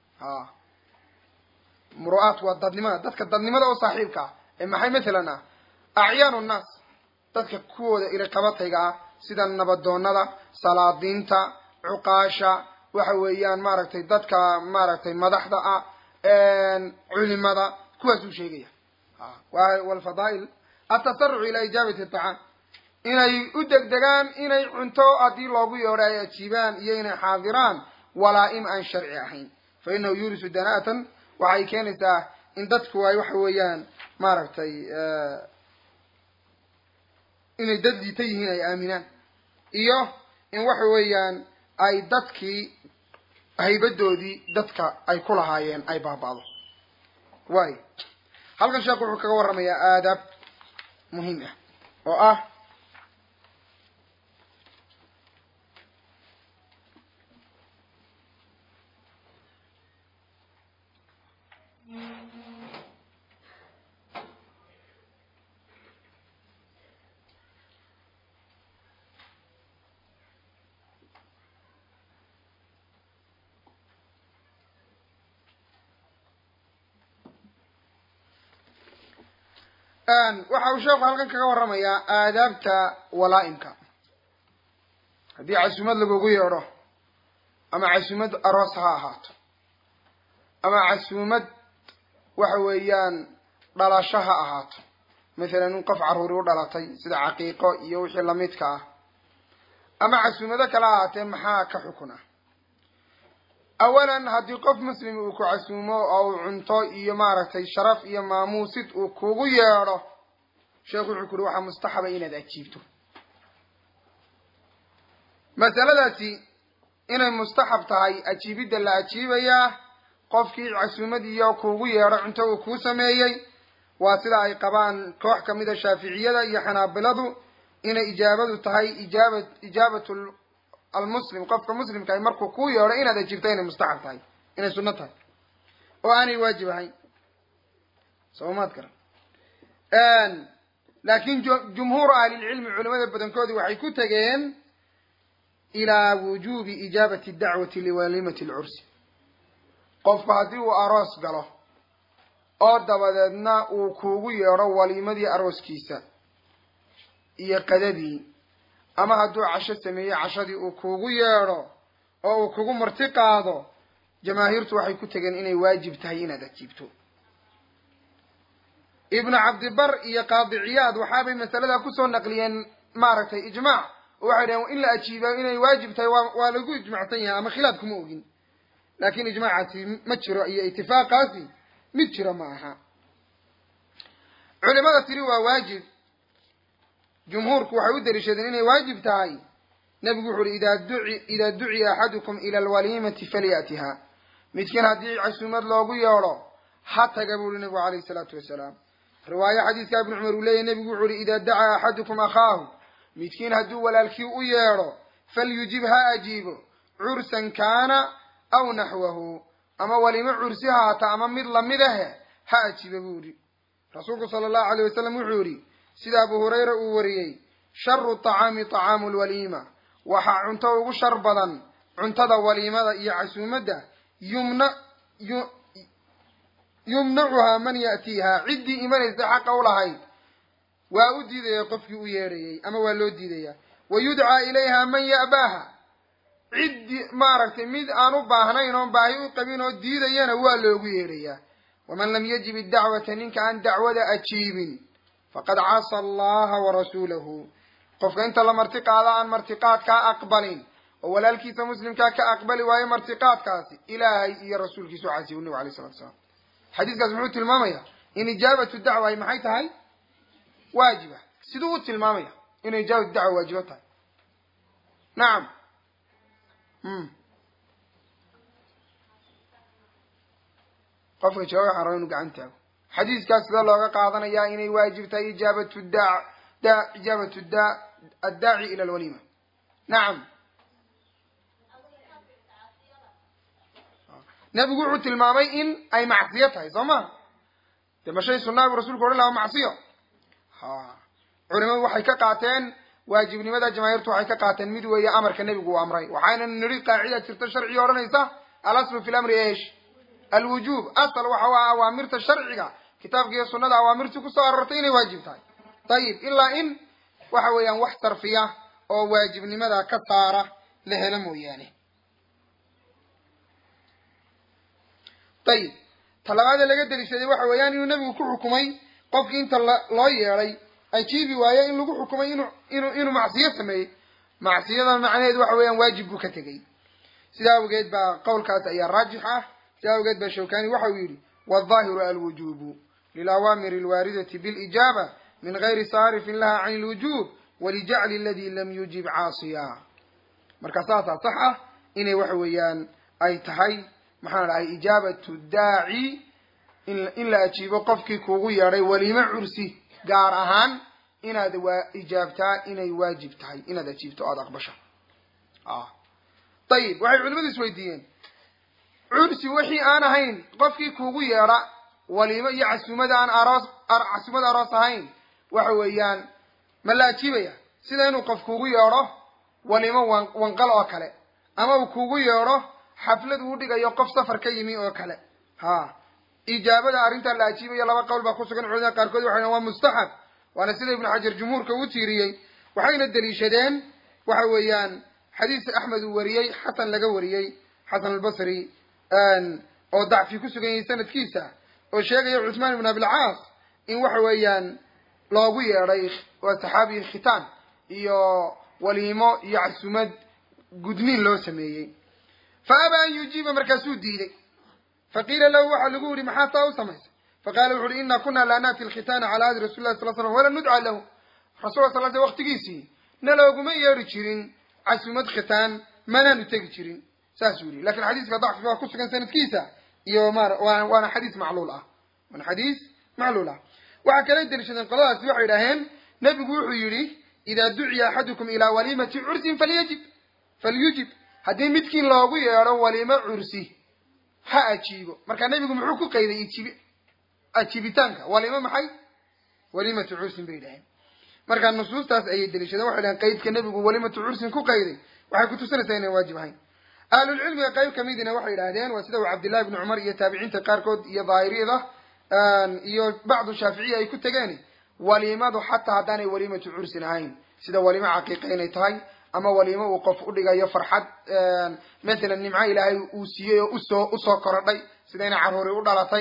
muru'aat waa dadnimada dadka dadnimada u saaxiibka ah ee maxay mathalan ah acyaanu nnaas dadka kuwooda iliqabatayga ah sida nabadoonada salaadiinta cuqaasha waxa weeyaan maaragtay dadka maaragtay madaxda ah culimada kuwaasuu sheegaya walfadaa'il atasarucu ilaa ijaabati aطacaam inay u degdegaan inay cunto haddii loogu yeedho ay ajiibaan iyo inay xaadiraan walaa'im aan sharci ahayn fa inahu yuurisu danaatan waxay keenaysaa in dadku ay waxa weeyaan maaragtay inay dad liita yihiin ay aaminaan iyo in waxa weeyaan ay dadkii haybadoodii dadka ay ku lahaayeen ay baaba'do waayo halkan sheekhu wuxuu kaga warramayaa aadaab muhiim ah oo ah waxa uu sheekhu halkan kaga warramayaa aadaabta walaa'imka haddii casuumad lagugu yeedho ama casuumad aroos ha ahaato ama casuumad waxa weeyaan dhalasho ha ahaato mathalan in qof carruuri u dhalatay sida caqiiqo iyo wixii lamidka ah ama casuumado kale ahaatee maxaa ka xukun ah awalan haddii qof muslim uu ku casuumo oo uu cunto iyo maaragtay sharaf iyo maamuusid uu kugu yeedho sheekhu wuxuu ku uhi waxaa mustaxaba inaad ajiibto masaladaasi inay mustaxab tahay ajiibidda la ajiibayaa qofkii casuumad iyo kuugu yeedho cunto uu kuu sameeyey waa sida ay qabaan koox kamida shaaficiyada iyo xanaabiladu inay ijaabadu tahay ijaaba ijaabatu almuslim qofka muslimka ay markuu kuu yeedho inaad ajiibto inay mustaxab tahay inay sunno tahay oo aanay waajib ahayn soomaad garan laakin jumhuuru ahlilcilmi culimada badankoodii waxay ku tegeen ilaa wujubi ijaabati dacwati liwalimati alcursi qofku haddii uu aroos galo oo dabadeedna uu kuugu yeedho waliimadii arooskiisa iyo qadadii ama hadduu casho sameeyey cashadii uu kuugu yeedho oo uu kugu marti qaado jamaahiirtu waxay ku tegeen inay waajib tahay inaad ajiibto ibnu cabdibar iyo qaadiciyaad waxaabay masaladaa kusoo naqliyeen maaragtay ijmaac oo waxay dhaheen in la ajiiba inay waajib tahay waa waa lagu ijmacsan yahay ama khilaaf kuma ogin laakin ijmaacaasi ma jiro iyo itifaaqaasi mid jiro ma aha culimada tiri waa waajib jumhuurku waxay u daliishadeen inay waajib tahay nebigu wuxu uhi idaa duci idaa duciya axadukum ila alwaliimati falyatiha midkiin haddii casuumad loogu yeedho ha taga bu uhi nebigu alayhi isalaatu wasalaam riwaayo xadiiska ibnu cumar uu leeyahy nebigu wuxu uhi idaa dacaa axadukum akhaahu midkiin hadduu walaalkii u yeedho falyujib ha ajiibo cursan kaana aw naxwahu ama walimo cursi haata ama mid lamid ahe ha ajiiba buu yidhi rasuulku sala allahu alayh wasalam wuxuu yidhi sida abu hurayra uu wariyey sharu tacaami tacaamu lwaliima waxaa cunto ugu shar badan cuntada waliimada iyo casuumadda yumna yumnacuhaa man ya'tiihaa ciddii imanaysa xaqa u lahayd waa u diidaya qofkii u yeedhayay ama waa loo diidaya wa yudcaa ilayha man ya'baaha ciddii maaragtay mid aan u baahnayn oon baahi u qabin oo diidayana waa loogu yeedhayaa waman lam yajib iddacwata ninka aan dacwada ajiibin faqad casa allaha warasuulahu qofka inta la martiqaado aan martiqaadkaa aqbalin oo walaalkiisa muslimkaa ka aqbali waayo martiqaadkaasi ilaahay iyo rasuulkiisu casiy nabigu alay salatu salaam xadiiskaas muxuu tilmaamaya in ijaabatu dacwa ay maxay tahay waajiba siduu u tilmaamaya inay ijaabatu dacwa waajibo tahay nacam qofka jooga waxaan raba inu gacan taago xadiiskaas sida looga qaadanayaa inay waajib tahay ijaabatu da da ijaabatu da addaaci ila alwalima nacam nebigu wuxuu tilmaamay in ay macsiyo tahay soo ma dee ma shay sunaa buu rasulku odhan laha macsiyo ha culimadu waxay ka qaateen waajibnimada jamaahiirtu waxay ka qaateen mid weeye amarka nebigu uu amray waxayna nidhi qaacida jirta sharciga odhanaysa alaslu fi lamri esh alwujuub asal waxa waa awaamirta sharciga kitaabka iyo sunada awaamirtii kusoo arortay inay waajib tahay dayib ilaa in waxa weeyaan wax sarfiya oo waajibnimada ka saara la helo mooyaane dayib talabaada laga deliishaday waxa weeyaan inuu nebigu ku xukumay qofkii inta loo yeedhay ajiibi waaye in lagu xukumay inu inu inuu macsiyo sameeyey macsiyada macnaheedu waxa weeyaan waajib buu ka tegey sidaa awgeed baa qowlkaas ayaa raajix ah sidaa awgeed baa shawkani waxa uu yidhi waaldaahiru alwujubu lilawaamiri alwaaridati bilijaaba min gayri saarifin laha can ilwujub walijacli aladi lam yujib caasiya marka saasaa sax ah inay waxa weeyaan ay tahay maxaan dhahay ijaabatu daaci in la ajiibo qofkii kuugu yeedhay weliimo cursi gaar ahaan inaad waa ijaabtaa inay waajib tahay inaad ajiibto o aada aqbasho ayib waxay culimadu isweydiiyeen cursi wixii aan ahayn qofkii kuugu yeedha waliimo iyo casuumada aan aroos casuumada aroos ahayn waxa weeyaan ma la ajiibaya sida inuu qof kuugu yeedho waliimo wan wanqal oo kale ama uu kuugu yeedho xaflad uu dhigayo qof safar ka yimi oo kale ha ijaabada arrintaa la ajiibaya laba qowl baa kusugan culimada qaarkood waxay waa mustaxab waana sida ibnu xajar jumhuurka uu tiiriyey waxayna deliishadeen waxa weeyaan xadiis axmed uu wariyey xasan laga wariyey xasan albasri oo dacfi ku sugan yahay sanadkiisa oo sheegaya cuthmaan ibn abilcaas in waxa weeyaan loogu yeedhay waa saxaabi khitaan iyo waliimo iyo casumad gudniin loo sameeyey fa abaa an yujiiba markaasuu diiday faqiila lahu waxaa lagu yihi maxaa taa u samaysay faqala wuxu uhi ina kuna laa naati alkhitaana cala ahdi rasuli lah sal slam wala nudca lahu rasul sal sl waqtigiisii nalooguma yeedhi jirin casumad khitaan manaanu tegi jirin saasuu yihi lakin xadiiska dacfi baa ku sugan sanadkiisa iyo ma waana xadiis macluul ah waana xadiis macluul ah waxaa kala deliishadeen qoladaasi waxay idhaaheen nebigu wuxuu yidhi idaa duciya axadukum ilaa walimati cursin falyajib falyujib haddii midkiin loogu yeedho waliimo cursi ha ajiibo marka nebigu muxuu ku qayday ijiib ajiibitaanka waliimo maxay walimatu cursin bay idhaheen marka nusuustaas ayay deliishadeen waxay dhaheen qaydka nebigu walimatu cursin ku qayday waxay kutusinaysaa inaan waajib ahayn ahlulcilmiga qayb kamidina waxay idhahdeen waa sida uu cabdillahi bni cumar iyo taabiciinta qaarkood iyo daahiriyada iyo bacdu shaaficiya ay ku tegeen waliimadu xataa haddaanay walimatu cursin ahayn sida waliimo caqiiqa inay tahay ama waliimo uu qof udhigayo farxad mathalan nimco ilaahay uu siiyey oo usoo usoo korodhay sida inay carruuri u dhalatay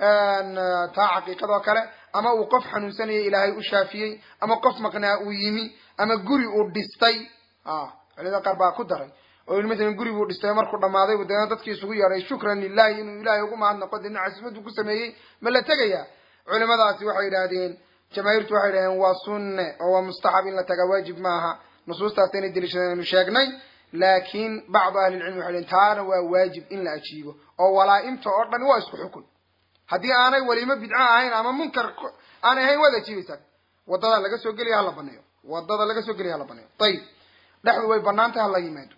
taa caqiiqadoo kale ama uu qof xanuunsanaya ilaahay u shaafiyey ama qof maqnaa uu yimi ama guri uu dhistay culimada qaar baa ku daray oo yii matalan guri buu dhistay markuu dhamaaday deena dadkii isugu yeedhay shukran lilahi inuu ilaahay ugu mahadnaqo deena casimaduu ku sameeyey ma la tegaya culimadaasi waxay yidhaahdeen jamaahiirtu waxay yidhahdeen waa sunne oo waa mustaxab in la tagaa waajib maaha nusuustaas inay deliishadeen aynu sheegnay laakiin bacdu ahlilcilmi waxay dhaheen taana waa waajib in la ajiibo oo walaa-imta oo dhan waa isku xukun haddii aanay waliimo bidco ahayn ama munkar aanay ahayn waad ajiibaysaa wadada laga soo gelaya hala baneeyo wadada laga soo gelaya hala baneeyo ayib dhexdu way banaan tahay hala yimaado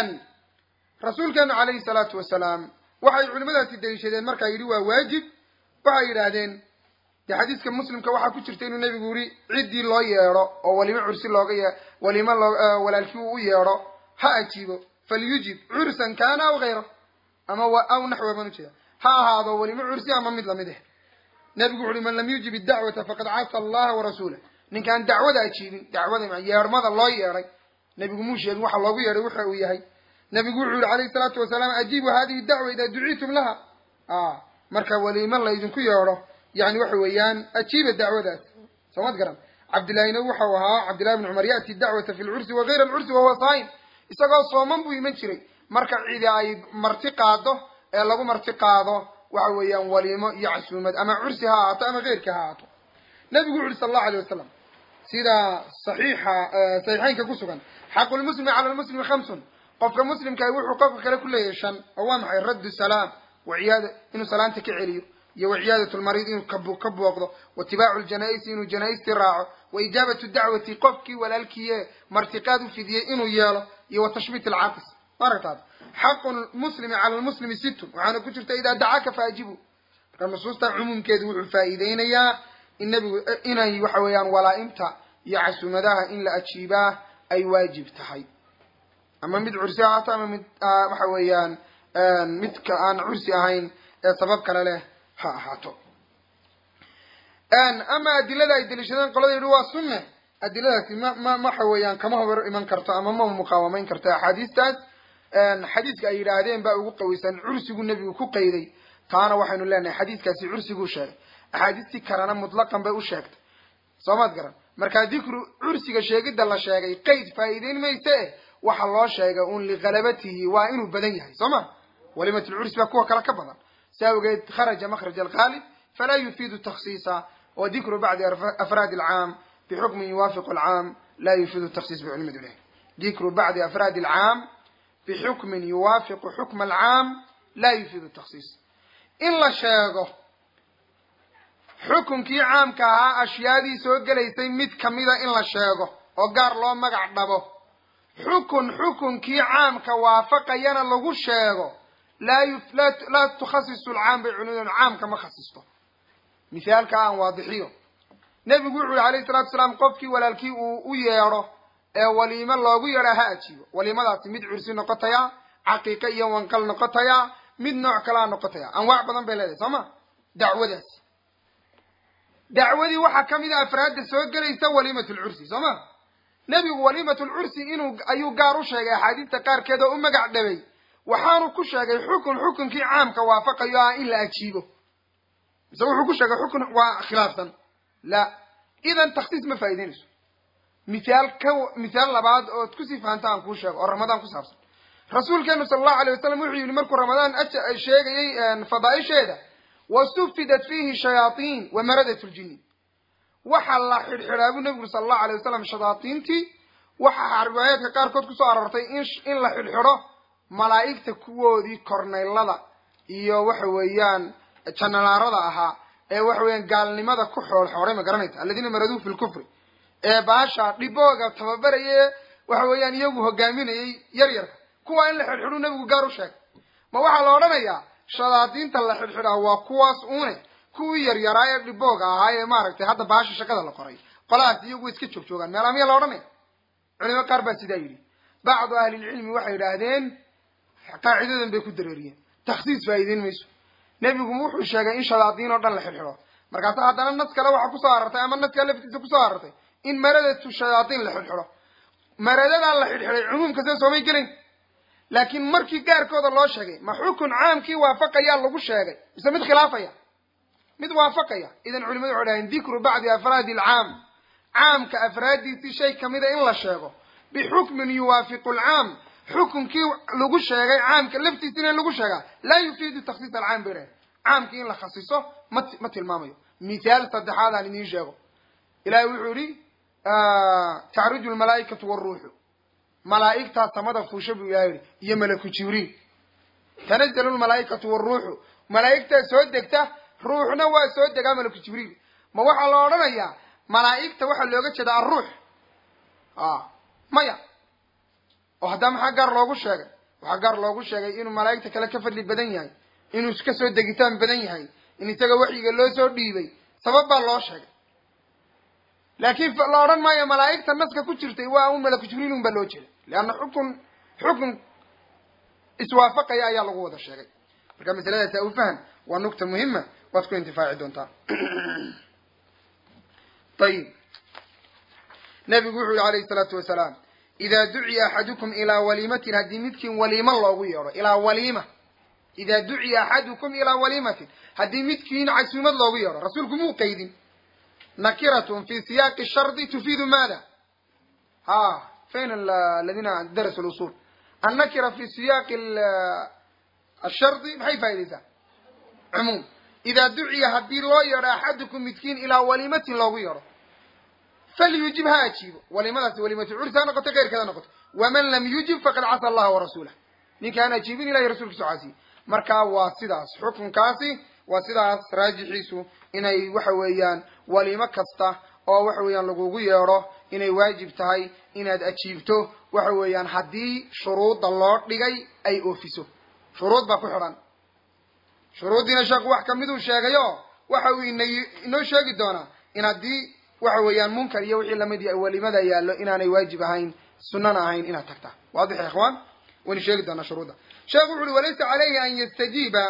rasuulkeenu calayhi salaatu wasalaam waxay culimadaasi deliishadeen markaa yidhi waa waajib waxay yidhaahdeen dee xadiiska muslimka waxaa ku jirta inuu nebigu yiri ciddii loo yeedho oo walimo cursi looga ye walimo loo walaalkii uu u yeedho ha ajiibo falyujib cursan kana aw hayra ama aw naxwa baan ujeeda ha ahaado walimo cursi ama mid lamid ah nebigu wuxu uhi man lam yujib iddacwata faqad casa allaha warasuulah ninkaan dacwada ajiibin dacwada yeedhmada loo yeedhay nebigu muu sheegin waxa loogu yeedhay waxa uu yahay nebigu wuxuu yihi calayhi salaatu wasalaam ajiibu hadihi dacwa idaa duciitum laha marka walimo laydinku yeedho yani waxa weeyaan ajiiba dacwadaas soomad garan cabdillahina waxau ahaa cabdillahi bn cumar ya'ti dacwata fi lcursi wa gayra alcursi wahuwa saa'im isagoo sooman buu iman jiray marka cidi ay marti qaado ee lagu marti qaado waxa weeyaan walimo iyo casuumad ama cursi ha ahaato ama keyrka ha ahaato nabigu wuxu uhi sala allahu alayh wasalam sida saxiixa saxiixeynka ku sugan xaqu lmuslimi cala lmuslimi khamsun qofka muslimkaah wuxuu qofka kale ku leeyahay shan oo waa maxay raddu salaam waciyaada inuu salaanta ka celiyo iyo waciyaadat lmariid inuu ka booqdo waitibaacu ljanaa-isi inuu janaa-istii raaco wa ijaabatu dacwati qofkii walaalkiiye martiqaad u fidiyey inuu yeelo iyo wa tashbiit alcaaqis maaragtaad xaqu lmuslimi cala lmuslimi sittun waxaana ku jirta idaa dacaaka faajibu marka nusuusta cumuumkeedu wuxuu faa'iideynayaa in nabigu inay waxa weeyaan walaa-imta iyo casuumadaha in la ajiibaa ay waajib tahay ama mid cursi ahaato ama mid waxa weeyaan midka aan cursi ahayn ee sabab kale leh ha ahaato ama adilada ay daliishadeen qolada yidhi waa sunne adiladaasi ma ma waxa weeyaan kama hor iman karto ama ma muqaawamayn karto axaadiistaas xadiiska ay yidhaahdeen baa ugu qaweysan cursigu nebigu ku qayday taana waxaynu leenahay xadiiskaasi cursiguu sheegay axaadiistii kalena mutlaqan bay u sheegtay soomaad garan markaa dikru cursiga sheegidda la sheegay qayd faa'iideyn mayse e waxa loo sheegay un lighalabatihi waa inuu badan yahay soo ma walimat lcursi baa kuwa kale ka badan si awgeed kharaja makraj alqaalib falaa yufiidu taksiisa wa dikru bacdi afraadi alcaam bixukmin yuwaafiqu alcaam la yufiidu taksiis bicilmi duleh dikru bacdi afraadi alcaam bixukmin yuwaafiqu xukma alcaam la yufiidu taksiis in la sheego xukunkii caamka ahaa ashyaadii soo gelaysay mid kamida in la sheego oo gaar loo magac dhabo xukun xukunkii caamka waafaqayana lagu sheego laa laa tukhasisu lcaam bay culimadu caamka ma khasisto mithaalka aan waadixiyo nebigu wuxu yihi alayhi salatu salaam qofkii walaalkii uu u yeedho ee waliimo loogu yeedha ha ajiibo waliimadaasi mid cursi noqotaya caqiiqe iyo wanqal noqotaya mid nooc kalea noqotaya anwaac badan bay leedahay soo ma dacwadaasi dacwadii waxaa kamid a afraadda soo gelaysa waliimat lcursi soo ma nebigu waliimat lcursi inuu ayuu gaar u sheegay axaadiista qaarkeed oo u magac dhabay waxaanu ku sheegay xukun xukunkii caamka waafaqayo ah in la ajiibo mise wuxuu ku sheegay xukun waa khilaafsan la idan taksiis ma faa'ideynayso mithaal ka mithaal labaad ood kusii fahamta aan kuu sheego oo ramadaan ku saabsan rasuulkeenu sala allahu alayh wasalam wuxuu yihi markuu ramadaan a sheegayey fadaaisheeda wasufidat fiihi shayaatiin wa maradat ljini waxa la xidhxidhaa buu nebigu sala allahu alay wasalam shayaatiintii waxa riwaayaadka qaarkood kusoo aroortay in in la xidhxidho malaa'igta kuwoodii kornaylada iyo waxa weeyaan janalaarada ahaa ee waxa weeyaan gaalnimada ku xoolxooray ma garanaysa aladiina maraduu fi lkufri ee baasha dhibooga tababaraye waxa weeyaan iyagu hogaaminayay yar yarka kuwa in la xidhxidhuu nebigu gaar u sheegay ma waxaa la odhanayaa shadaadiinta la xidhxidhaa waa kuwaas une kuwii yaryaraa ee dhibooga ahaa ee maaragtay hadda baasha shaqada la qoray qolahaas iyagu way iska joog joogaan meelaa miya la odhanaya culimo qaar baa sidaa yidhi bacdu ahlilcilmi waxay yidhaahdeen qaacidadan bay ku dareeriyeen taksiis faa'iideyn mayso nebigu wuxuu sheegay in shadaadiin oo dhan la xidhxidho markaasa haddana nas kale waxaa kusoo arartay ama naska laftiisa kusoo arartay in maradatu shayaadiin la xidhxidho maradadaa la xidhxidhay cumuumka see soomay gelayn laakiin markii gaarkooda loo sheegay ma xukun caamkii waafaqayaa lagu sheegay mise mid khilaafaya mid waafaqaya idan culimadu waxay dhahayn dikru bacdi afraadi alcaam caamka afraaddiisii shay kamida in la sheego bixukmin yuwaafiqu alcaam xukunkii lagu sheegay caamka laftiisina in lagu sheegaa laa yufiidu taksiis alcaam bay dhahay caamkii in la khasiso ma ma tilmaamayo mithaal saddexaad aan idiin sheego ilahay wuxuu yihi tacruju lmalaa'ikatu wاruuxu malaa'igtaa samada fuusha buu ilahay yihi iyo malaku jibriil tanazalu lmalaa'ikatu wاruuxu malaa'igtaa soo degta ruuxna waa soo degaa malaku jibriil ma waxaa la odhanayaa malaa'igta waxaa looga jeeda alruux maya oo haddaa maxaa gaar loogu sheegay waxaa gaar loogu sheegay inuu malaa'igta kale ka fadli badan yahay inuu ka soo degitaan badan yahay in isaga waxyiga loo soo dhiibay sabab baa loo sheegay laakiin la odhan maayo malaa'igta naska ku jirtay waa un malaku jibriil un baa loo jeeda leanna xukun xukun iswaafaqaya ayaa lagu wada sheegay marka masaladaasi au fahan waa nugta muhima waad ku intifaaci doontaa ayib nabigu wuxu yihi alayhi salaatu wasalaam idaa duciya axadukum ilaa waliimatin haddii midkiin waliimo loogu yeedho ilaa waliima idaa duciya axadukum ilaa waliimatin haddii midkiin casuumad loogu yeedho rasuulku muu qaydin nakiratun fi siyaaqi shardi tufiidu maada ha fayn aladina darasu lusul annakira fi siyaaqi ashardi maxay faa'idaysaa cumuum idaa duciya haddii loo yeedho axadukum midkiin ilaa waliimatin loogu yeedho falyujib ha ajiibo waliimadaasi waliimatu cursi ha noqoto keyrkeeda noqoto waman lam yujib faqad casa allaha warasuulah ninka aan ajiibin ilahay rasulkiisu caasiye marka waa sidaas xukunkaasi waa sidaas raajixiisu inay waxa weeyaan waliimo kasta oo waxa weeyaan lagugu yeedho inay waajib tahay inaad ajiibto waxa weeyaan haddii shuruudda loo dhigay ay oofiso shuruud baa ku xidhan shuruuddiina sheekhu wax kamiduu sheegayo waxa uu ina inoo sheegi doonaa in haddii waxa weeyaan munkar iyo wixii lamid yahay walimada yaallo inaanay waajib ahayn sunana ahayn inaad tagtaa waadix ya ikhwaan waynu sheegi doonaa shuruudda sheekhu wuxu uhi walaysa calayhi an yastajiiba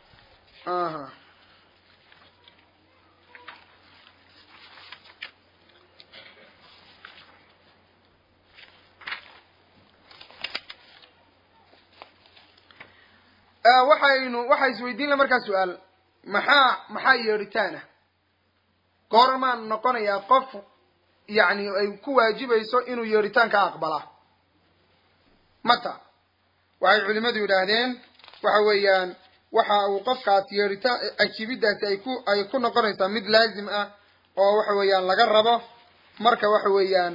waxaynu waxaa isweydiin la markaa su-aal maxaa maxaa yeedhitaana goormaan noqonayaa qof yacni ay ku waajibayso inuu yeedhitaanka aqbalaa mata waxay culimadu yidhaahdeen waxa weeyaan waxa uu qofkaas yeedhitaan ajiibidaasi ay ku ay ku noqonaysaa mid laazim ah oo waxa weeyaan laga rabo marka waxa weeyaan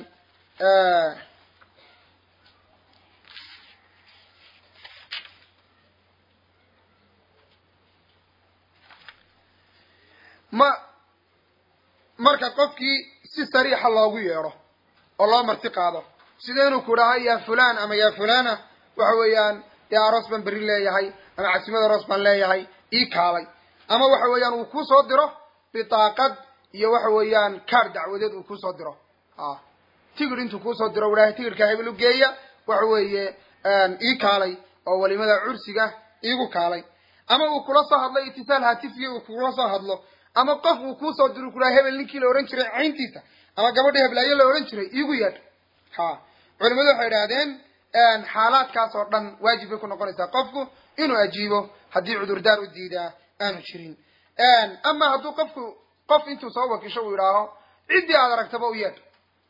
ma marka qofkii si sariixa loogu yeedho oo loo marti qaado sida inuu ku dhaha yaa fulan ama yaa fulana waxa weeyaan dee aroos baan berri leeyahay ama casimad aroos baan leeyahay ii kaalay ama waxa weeyaan uu kusoo diro bitaaqad iyo waxa weeyaan kaar dacwadeed uu kusoo diro a tigir intuu kusoo diro u dhahay tigirka hebel u geeya waxa weeye ii kaalay oo walimada cursiga iigu kaalay ama uu kula soo hadlo itisaal hatifiya uu kula soo hadlo ama qof uu kuusoo diro ku dhaha hebel ninkii la odhan jiray cayntiisa ama gabadha heblaayo la odhan jiray iigu yeedh ha culimadu waxay idhahdeen xaalaadkaas oo dhan waajib bay ku noqonaysaa qofku inuu ajiibo haddii cudurdaar u diidaa aanu jirin ama hadduu qofku qof intuu soo wakisho uu idhaaho ciddii aad aragtaba u yeedh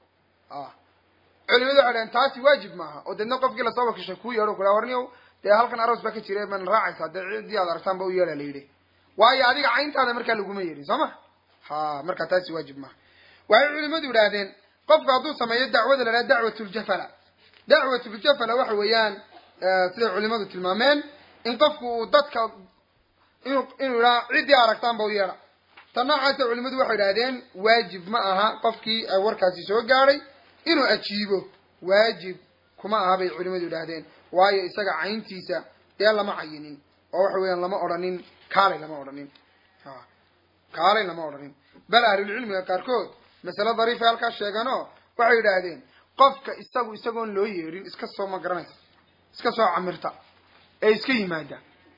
culimadu waxay dhahdeen taasi waajib maaha oo deedna qofkii lasoo wakishay kuu yeedho ku dhaha warniyow dee halkan aroos baa ka jira man raacaysaa dee ciddii aad aragtaanba u yeedha la yidhi waayo adiga cayntaada markaa laguma yeedhin soo ma ha marka taasi waajib maaha waxay culimadu idhaahdeen qofku hadduu sameeyo dacwada la dhaha dacwatuljafala dacwatuljafala waxa weeyaan siday culimadu tilmaameen in qofku uu dadka inu inuu idhaha ciddii aragtaanba u yeedha ta noocaasa culimadu waxay idhahdeen waajib ma aha qofkii warkaasi soo gaadhay inuu ajiibo waajib kuma aha bay culimadu idhaahdeen waayo isaga cayntiisa dee lama cayinin oo waxa weeyaan lama odhanin kaalay lama odhanin kaalay lama odhanin bal ahlulcilmiga qaarkood masale dariifay halkaas sheeganoo waxay yidhaahdeen qofka isagu isagoon loo yeedhin iska soo ma garanaysa iska soo camirta ee iska yimaada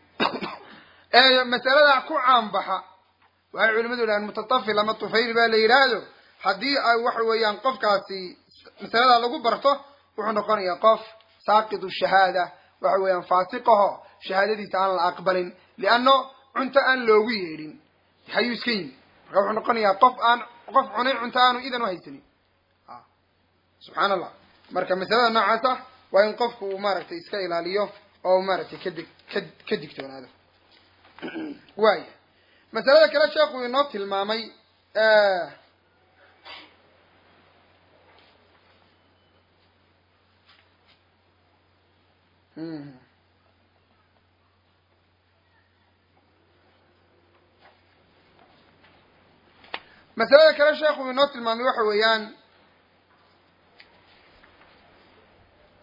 ee masaladaa ku caanbaxa waxay culimadu yidhahdeen mutatafil ama tufayl baa la yidhaahdo haddii ay waxa weeyaan qofkaasi masaladaa lagu barto wuxuu noqonayaa qof saaqidu shahaada waxa weeyaan faasiqaho shahaadadiisa aan la aqbalin lianno cunto aan loogu yeedhin hayuu iska yimi marka wuxuu noqonayaa qof aan qof cunay cunto aanu idan u haysanin subxaan allah marka masalada noocaas ah waa in qofku uu maaragtay iska ilaaliyo oo maaragtay kadig ka ka digtoonaado waaya masalada kale sheekhu inoo tilmaamay masalada kale sheekhu inoo tilmaamay waxa weeyaan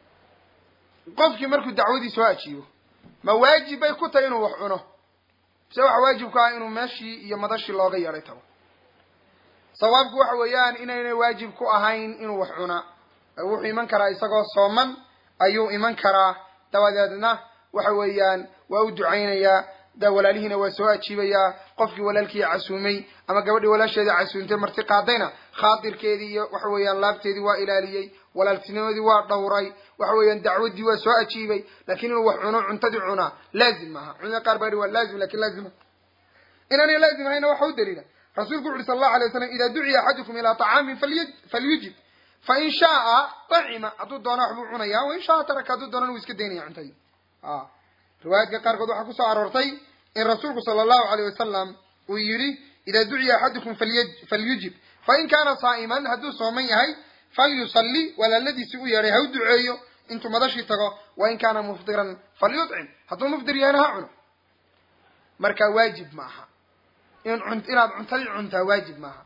qofkii markuu dacwadii soo ajiibo ma waajib bay ku tahay inuu wax cuno mise waxa waajib ku ah inuu meeshii iyo madashii looga yeedhay tago sawaabku waxa weeyaan inaynay waajib ku ahayn inuu wax cunaa wuxuu iman karaa isagoo sooman ayuu iman karaa dabadeedna waxa weeyaan waa u ducaynayaa da walaalihiina waa soo ajiibayaa qofkii walaalkii casuumay ama gabadhii walaasheedii casuumtay marti qaadayna khaatirkeedii iyo waxa weeyaan laabteedii waa ilaaliyey walaaltinimadii waa dhowray waxa weeyaan dacwaddii waa soo ajiibay lakin inuu wax cuno cuntadii cunaa laazim maaha culimada qaar baa yihi waa laazim lakin laazim inaanay laazim ahayna waxa u daliila rasuulku wuxu uhi sal allahu alay waslam ida duciya axadukum ilaa طacaamin falyujib fain shaaa طacima hadduu doona waxbuu cunaya wain shaaa taraka hadduu doonana wuu iska daynaya cuntadii riwaayaadka qaarkood waxaa kusoo aroortay in rasuulku sala allahu alayh wasalam uu yidhi ida duciya axadukum falyujib fain kaana saa'iman hadduu sooman yahay falyusalli walaaladiisii u yeedhay ha u duceeyo intuu madashii tago wain kaana mufdiran falyuطcim hadduu mufdir yahayna ha cuno marka waajib ma aha in inaad cuntadii cuntaa waajib maaha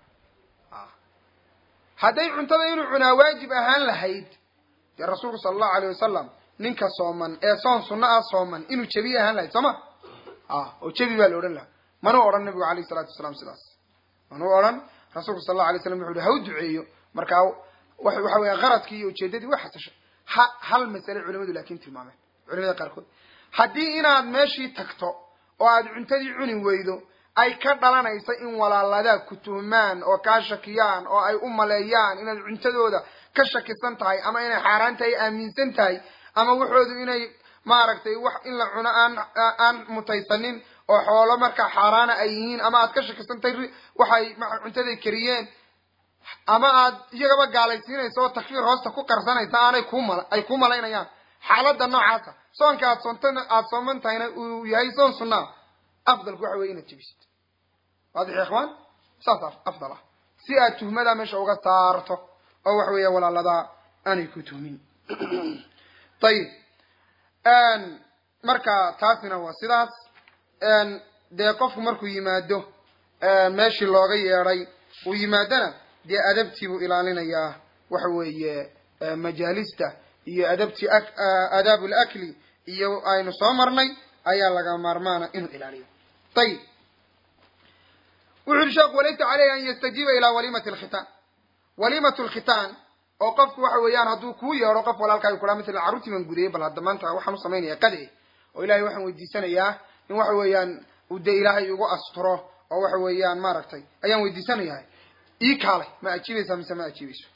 hadday cuntada inuu cunaa waajib ahaan lahayd dee rasuulku sala allahu alayh wasalam ninka sooman ee soon sunno ah sooman inuu jebi ahaan lahayd soo ma oo jebi baa la odhan lahaa manuu odhan nabigu alayh isalaatu wasalaam sidaas manuu odhan rasuulku sala allahu alay slam wuxu uhi ha u duceeyo markaa waxa weya qaradkii iyo ujeedadii way xasashay ha hal masale culimadu laakin tilmaameen culimada qaarkood haddii inaad meeshii tagto oo aad cuntadii cuni weydo ay ka dhalanaysa in walaaladaa ku tuhmaan oo kaa shakiyaan oo ay u maleeyaan inaad cuntadooda ka shakisan tahay ama inay xaaraan tahay aaminsan tahay ama waxoodu inay maaragtay wax in la cuno aan aan mutaysanin oo xoolo markaa xaaraana ay yihiin ama aad ka shakisan tahay waxay cuntaday kariyeen ama aad iyagaba gaalaysiinaysa oo takfiir hoosta ku qarsanaysa aanay ku mal ay ku malaynayaan xaaladda noocaasa soonka aad soontan aada sooman tahayna uu yahay soon sunnaa afdalku waxa weye inaad jebisid waadix ya ikhwaan saas afdal ah si aad tuhmadaa meesha uga saarto oo waxa weeya walaaladaa aanay ku tuhmin ayib marka taasina waa sidaas dee qofku markuu yimaado meeshii looga yeedhay uu yimaadona dee adabtii buu ilaalinayaa waxa weeye majaalista iyo adabtii aadaabu lakli iyo aynu soo marnay ayaa laga maarmaana inuu ilaaliyo ayib wuxu uhi sheekhu walaysa caleyhi an yastajiiba ilaa walimati alkhitaan walimatu lkhitaan oo qofku waxa weeyaan hadduu kuu yeedho qof walaalkaaga kuhaa matalan carruurtii baan gudayay bal hadda maanta waxaan u samaynaya qade oo ilahay waxaan weydiisanayaa in waxa weeyaan uu dee ilaahay igu asturo oo waxa weeyaan maaragtay ayaan weydiisanayahay ii kaalay ma ajiibaysaa mise ma ajiibayso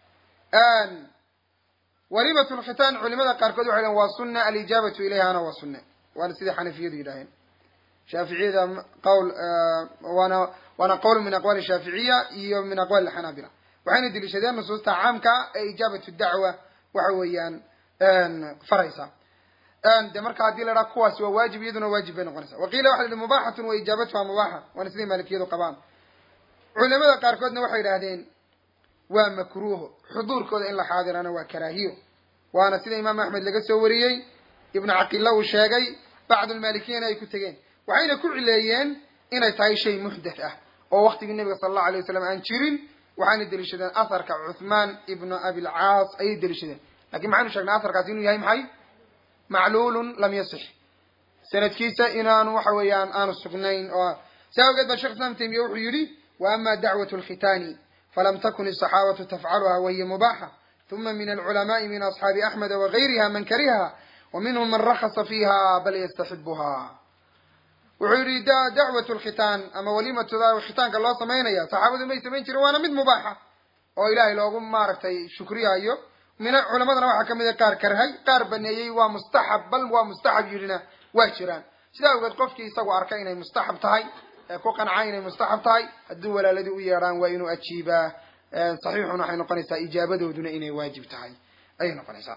walimatu lkhitaan culimada qaarkood waxay dhahen waa sunna alijaabatu ilayhana waa sunne waana sidai xanafiyadu yidhaaheen shaaficiyada qawl waana waana qowl min aqwali shaaficiya iyo min aqwali xanaabila waxayna deliishadeen nusuusta caamka ee ijaabatu dacwa waxa weeyaan faraysa de marka haddii la dhaha kuwaasi waa waajib iyaduna waajib bay noqonaysa waqiila waxa la yihi mubaxatun wa ijaabatuha mubaxa waana siday maalikiyadu qabaan culimada qaarkoodna waxay yidhahdeen waa makruuho xuduurkooda in la xaadirana waa karaahiyo waana sida imaam axmed laga soo wariyey ibnu caqilla uu sheegay bacdulmaalikiyana ay ku tegeen waxayna ku cileeyeen inay tahay shay muxdath ah oo waktigii nabiga sala allahu alay wasalam aan jirin waxayna deliishadeen atharka cuthmaan ibnu abilcaas ayay deliishadeen lakin maxaynu sheegnay atharkaas inuu yahay maxay macluulun lam yasix sanadkiisa inaanu waxa weeyaan aanu sugnayn oo saa awgeed baa shekh islam taymiya wuxuu yidhi wa ama dacwat lkhitaani falam takun الصaxaabatu tafcaluha wahiya mubaxa ثuma min alculamaءi min asxaabi axmeda wagayriha man kariha وminhm man rakasa fiha bal yastaxibuha wuxuu yihi dacwat lkhitaan ama walimatuda khitaanka loo samaynaya saxaabadu may samayn jiren waana mid mubaaxa oo ilahay loogu maaragtay shukriyayo min culamadana waxaa kamid a qaar karhay qaar baneeyey waa mustaxab bal waa mustaxab yidhina waa jiraan sidaa awgeed qofkii isagu arkay inay mustaxab tahay ee ku qanca inay mustaxab tahay hadduu walaaladii u yeedhaan waa inuu ajiibaa saxiixun waxay noqonaysaa ijaabadooduna inay waajib tahay ayay noqonaysaa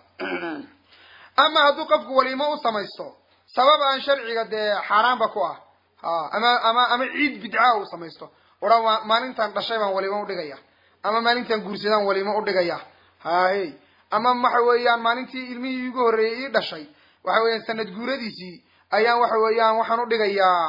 ama hadduu qofku waliimo u samaysto sabab aan sharciga dee xaaraanba ku ah ha ama ama ama ciid bidca u samaysto oran waa maalintan dhashay baan waliimo udhigaya ama maalintan guursadaan waliimo udhigaya hahe ama waxa weeyaan maalintii ilmihii igu horreeyey ii dhashay waxa weeyaan sanad guuradiisii ayaan waxa weeyaan waxaan udhigayaa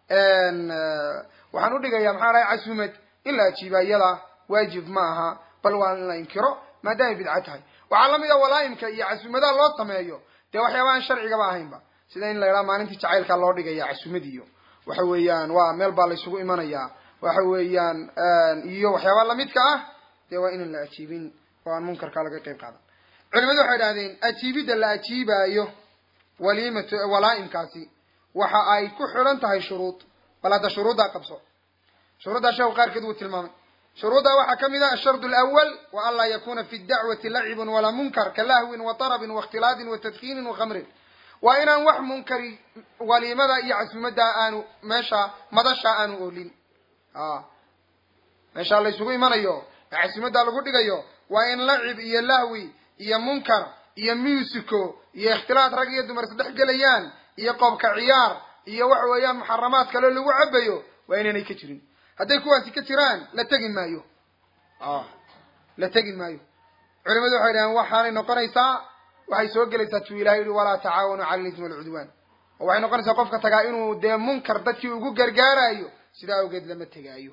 waxaan udhigayaa maxaa dhahay casuumad in la ajiiba iyada waajib ma aha bal waa in la inkiro maadaamay bidca tahay waxaa lamid a walaaimka iyo casuumadaha loo sameeyo dee waxyaaba aan sharcigaba ahaynba sida in la idhaha maalintii jacaylkaa loo dhigaya casuumad iyo waxa weeyaan waa meel baa laysugu imanayaa waxa weeyaan iyo waxyaaba lamidka ah dee waa inaan la ajiibin oo aan munkarka laga qeyb qaadan culimadu waxay idhahdeen ajiibidda la ajiibaayo waliimat walaa-imkaasi waxa ay ku xidhan tahay shuruud bal hadda shuruuddaa qabso shuruuddaa sheekhu qaarkeed wuu tilmaamay shuruuddaa waxaa ka mid ah ashardu alawal wa an laa yakuna fi dacwati lacibun walaa munkar ka lahwin wa tarabin waاkhtilaadin wa tadkiinin wa khamrin waa inaan wax munkari waliimada iyo casuumaddaa aanu meesha madasha aanu oolin a meeshaa laysugu imanayo ee casuumaddaa lagu dhigayo waa in lacib iyo lahwi iyo munkar iyo musico iyo ikhtilaad rag iyo dumar isdhex gelayaan iyo qoobka ciyaar iyo waxa weeyaan muxaramaad kale lagu cabayo waa inaanay ka jirin hadday kuwaasi ka jiraan la tegi maayo la tegi maayo culimadu waxay dhaheen waxaanay noqonaysaa waxay soo gelaysaa tuu ilahay yihi walaa tacaawanu cala lismi walcudwaan oo waxay noqonaysaa qofka tagaa inuu dee munkar dadkii ugu gargaarayo sidaa awgeed lama tegaayo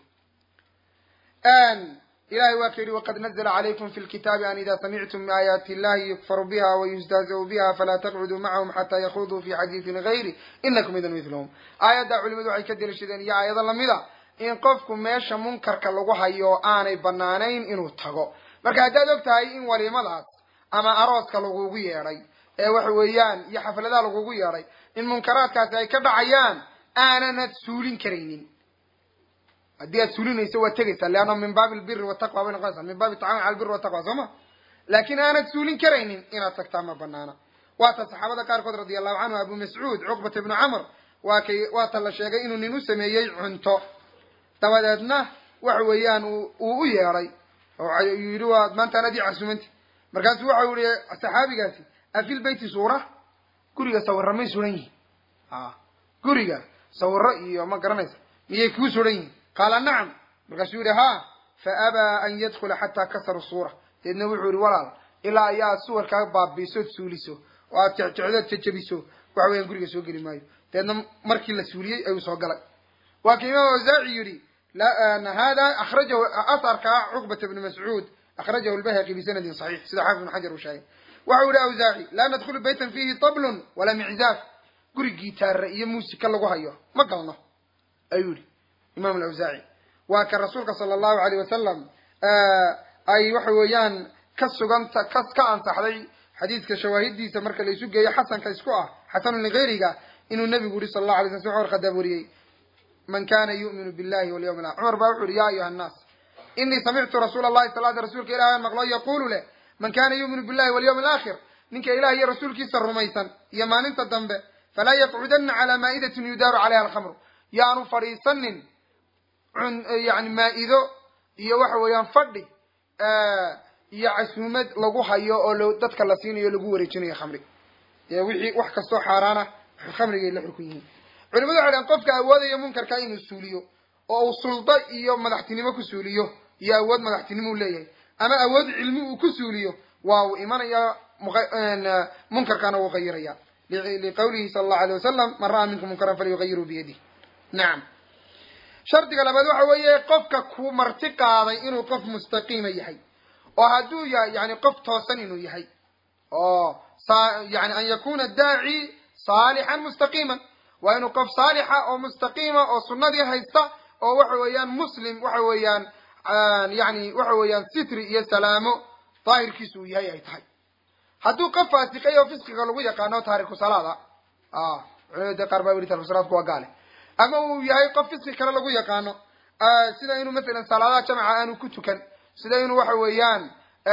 ilahay waa ka yihi waqad nazla calaykum fi lkitaabi an ida samictum aayaati illahi yukfaru biha wayustahzau biha falaa taqcuduu macahum xataa yakuduu fi xadiisin gayri inakum idan milhum aayaddaa culimadu waxay ka delishadeen iyo aayado lamida in qofku meesha munkarka lagu hayo aanay banaanayn inuu tago marka haddaad og tahay in waliimadaas ama arooska lagugu yeedhay ee waxa weeyaan iyo xafladaha lagugu yeedhay in munkaraadkaasi ay ka dhacayaan aananad suulin karaynin haddii aad suulinayso waad tegaysaa leanna min baabi albiri wataqwa bay noqonaysaa min baabi tacawun cala albiri wataqwa soo ma laakiin aanad suulin karaynin inaad tagtaa ma banaana waata saxaabada qaarkood radia allahu canhu abu mascuud cuqbata ibnu camr waa kay waata la sheegay inuu nin u sameeyey cunto dabadeedna waxa weeyaan uu u yeedhay oo yidhi waa maanta anadii casumanti markaasuu waxau yihi saxaabigaasi afil beyti suura guriga sawirra may suran yihin a guriga sawirro iyo ma garanaysa miyay kuu suran yihin qaala nacam markaasuu yihi ha fa abaa an yadkula xataa kasaru suura deedna wuxuu yihi walaal ilaa ayaa suwarkaa baabiisood suuliso oo aad jecjecdood jajabiso waxa weeyaan guriga soo geli maayo deedna markii la suuliyey ayuu soo galay waa ka imaam awsaaci yidhi hada akrajahu asarka cuqbata bni mascuud akrajahu lbayhaqi bisanadin saxiix sida xaafid ibn xajar uu sheegay waxau yihi awsaaci laa nadkhulu baytan fiihi tablun walaa miczaaf guri gitaara iyo muusika lagu hayo ma galno ayuu yihi imam alawsaaci waa ka rasuulka sala allahu alayh wasalam ay waxa weeyaan ka suganta ka ka ansaxday xadiidka shawaahidiisa marka la isu geeyo xasanka isku ah xasanun ligayriga inuu nabigu yihi sala allahu alay sl s cumar khadaab wariyey man kana yu'minu billahi walyawm al cumar baa wuxu uhi ya ayuha annaas inii samictu rasuula allahi sal l rasuulka ilahi aan maqlo yaqulu leh man kana yu'minu billahi walyawm alaakhir ninka ilaah iyo rasuulkiisa rumaysan iyo maalinta dambe falaa yaqcudana cala maa'idatin yudaaru calayha alkhamru yaanu fadhiisanin yani maa'ido iyo waxa weeyaan fadhi iyo casuumad lagu hayo oo dadka la siinayo lagu wareejinayo khamri wixii wax kastoo xaaraana khamrigay la xukun yihiin culimadu waxay dhahen qofka awoodaya munkarka inuu suuliyo oo uu suldo iyo madaxtinimo ku suuliyo iyo awood madaxtinimo u leeyahay ama awood cilmi uu ku suuliyo waa uu imanaya munkarkana wuu qayiraya liqawlihi sala allahu alay wasalam man ra'aa minkum munkaran falyugayiru biyadih nacam shardiga labaad waxa weeye qofka ku marti qaaday inuu qof mustaqiima yahay oo hadduu yahay yani qof toosan inuu yahay oo yani an yakuna daaci saalixan mustaqiiman waa inuu qof saalixa oo mustaqiima oo sunnadii haysta oo waxa weeyaan muslim waxa weeyaan yani waxa weeyaan sitri iyo salaamo daahirkiisu uu yahay ay tahay hadduu qof faasiqay oo fisqiga lagu yaqaano taariku salaada culimada de qaar baa yidhi taariku salaadku waa gaale ama uu yahay qof fisqi kale lagu yaqaano sida inuu masalan salaadaha jamaca aanu ku tukan sida inuu waxa weeyaan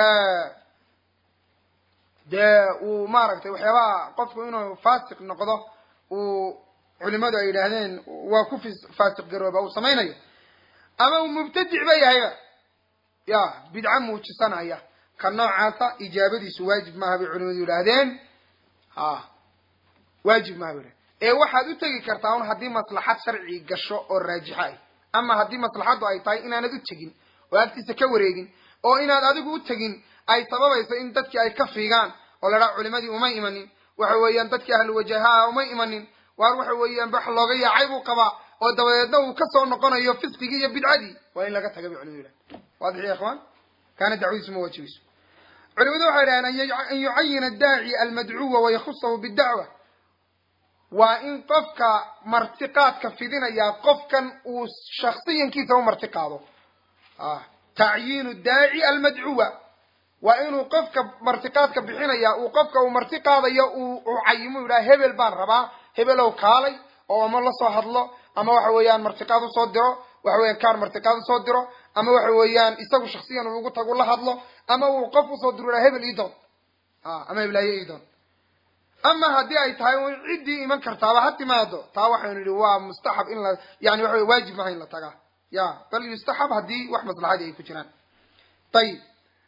dee uu maaragtay waxyaabaha qofku inuu faasiq noqdo uu culimadu ay yidhaahdeen waa ku faasiq garooba uu samaynayo ama uu mubtadic ba yahayba ya bidca muujisanaya ka noocaasa ijaabadiisu waajib maaha bay culimadu yidhaahdeen ha waajib maaha bay ee waxaad u tegi kartaa un haddii maslaxad sharci gasho oo raajixa ah ama haddii maslaxaddu ay tahay inaanad u tegin oo agtiisa ka wareegin oo inaad adigu u tegin ay sababayso in dadkii ay ka fiigaan oo la dhaha culimadii umay imanin waxa weeyaan dadkii ahlu wajahaha umay imanin waar waxa weeyaan wax looga yaacay buu qabaa oo dabadeedna uu kasoo noqonayo fisqigii iyo bidcadii waa in laga taga bay culimadu yidhahen waadix ya ikhwaan kaana dacwadiisu ma waajibayso culimadu waxay dhahdeen an yucayina adaaci almadcuwa wayakusahu bidacwa waa in qofka martiqaadka fidinayaa qofkan uu shaksiyankiisa u marti qaado tacyiinu daaci almadcuwa waa inuu qofka martiqaadka bixinaya uu qofka uu marti qaadayo uu cayimo yidhaha hebel baan rabaa hebelow kaalay oo ama la soo hadlo ama waxa weeyaan martiqaad usoo diro waxa weyan kaan martiqaad usoo diro ama waxa weeyaan isagu shaksiyan uu ugu tagu la hadlo ama uu qof usoo diro yidhaha hebel idoon ama heblaaye idoon ama haddii ay tahay un ciddii iman kartaaba ha timaado taa waxaynu idhi waa mustaxab in la yani waxa wey waajib maha in la tagaa ya bal yustaxab haddii wax maslaxadii ay ku jiraan ayib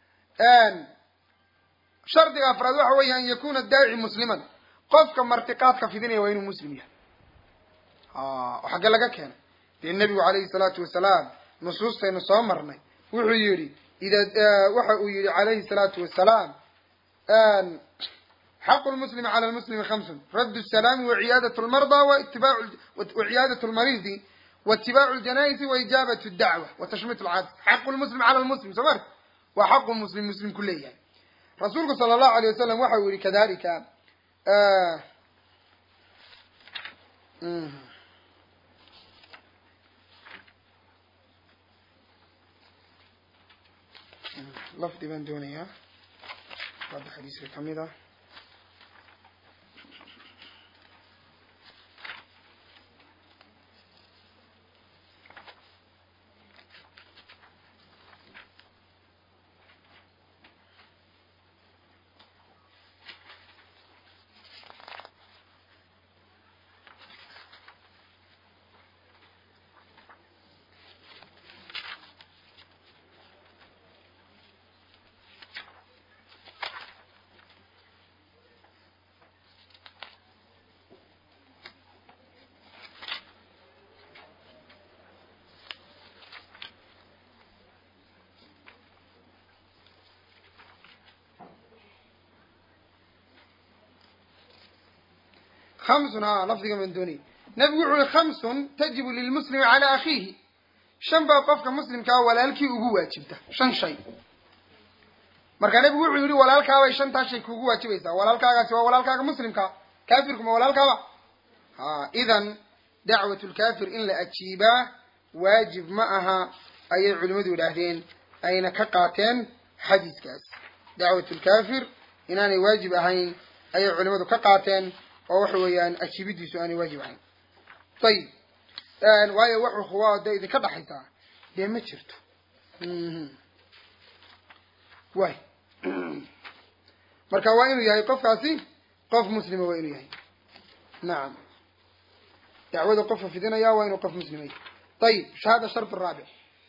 shardiga afraad waxa weya an yakuna daaci musliman qofka martiqaadka fidinaya waa inuu muslim yahay oo xagge laga keenay dee nebigu calayhi salaatu wasalaam nusuustaynu soo marnay wuxuu yidhi ida waxa uu yihi calayhi salaatu wasalaam xaqu lmuslimi cala lmuslimi hamsun radd salaami waciyaadat lmarda waciyaadat lmaridi waitibaacu ljanaaisi waijaabat dacwa watashmit lcaadis xaqu lmuslim cala lmuslim soo marka waa xaqu muslim muslim ku leeyahay rasuulku sala allahu alay wasalam waxa uu yihi kadalika lafdi baan doonayaa hadda xadiiska kamid ah hamsun a lafdiga baan doonayay nebigu wuxu uhi khamsun tajibu lilmuslimi calaa akhiihi shan baa qofka muslimkaa walaalkii ugu waajibta shan shay marka nebigu wuxuu yihi walaalkaabay shantaa shay kuugu waajibaysaa walaalkaagaasi waa walaalkaaga muslimka kaafirku ma walaalkaaba ha idan dacwat lkafir in la ajiibaa waajib ma aha ayay culimadu yidhaahdeen ayna ka qaateen xadiiskaas dacwat lkafir inaanay waajib ahayn ayay culimadu ka qaateen oo waxa weeyaan ajiibidiisu aanay waajib ahayn ayib waayo wax ukhuwa dee idinka dhaxaysaa dee ma jirto way marka waa inuu yahay qofkaasi qof muslima waa inuu yahay nacam dacwada qofka fidinaya waa inuu qof muslima yahay ayib hada shart raabic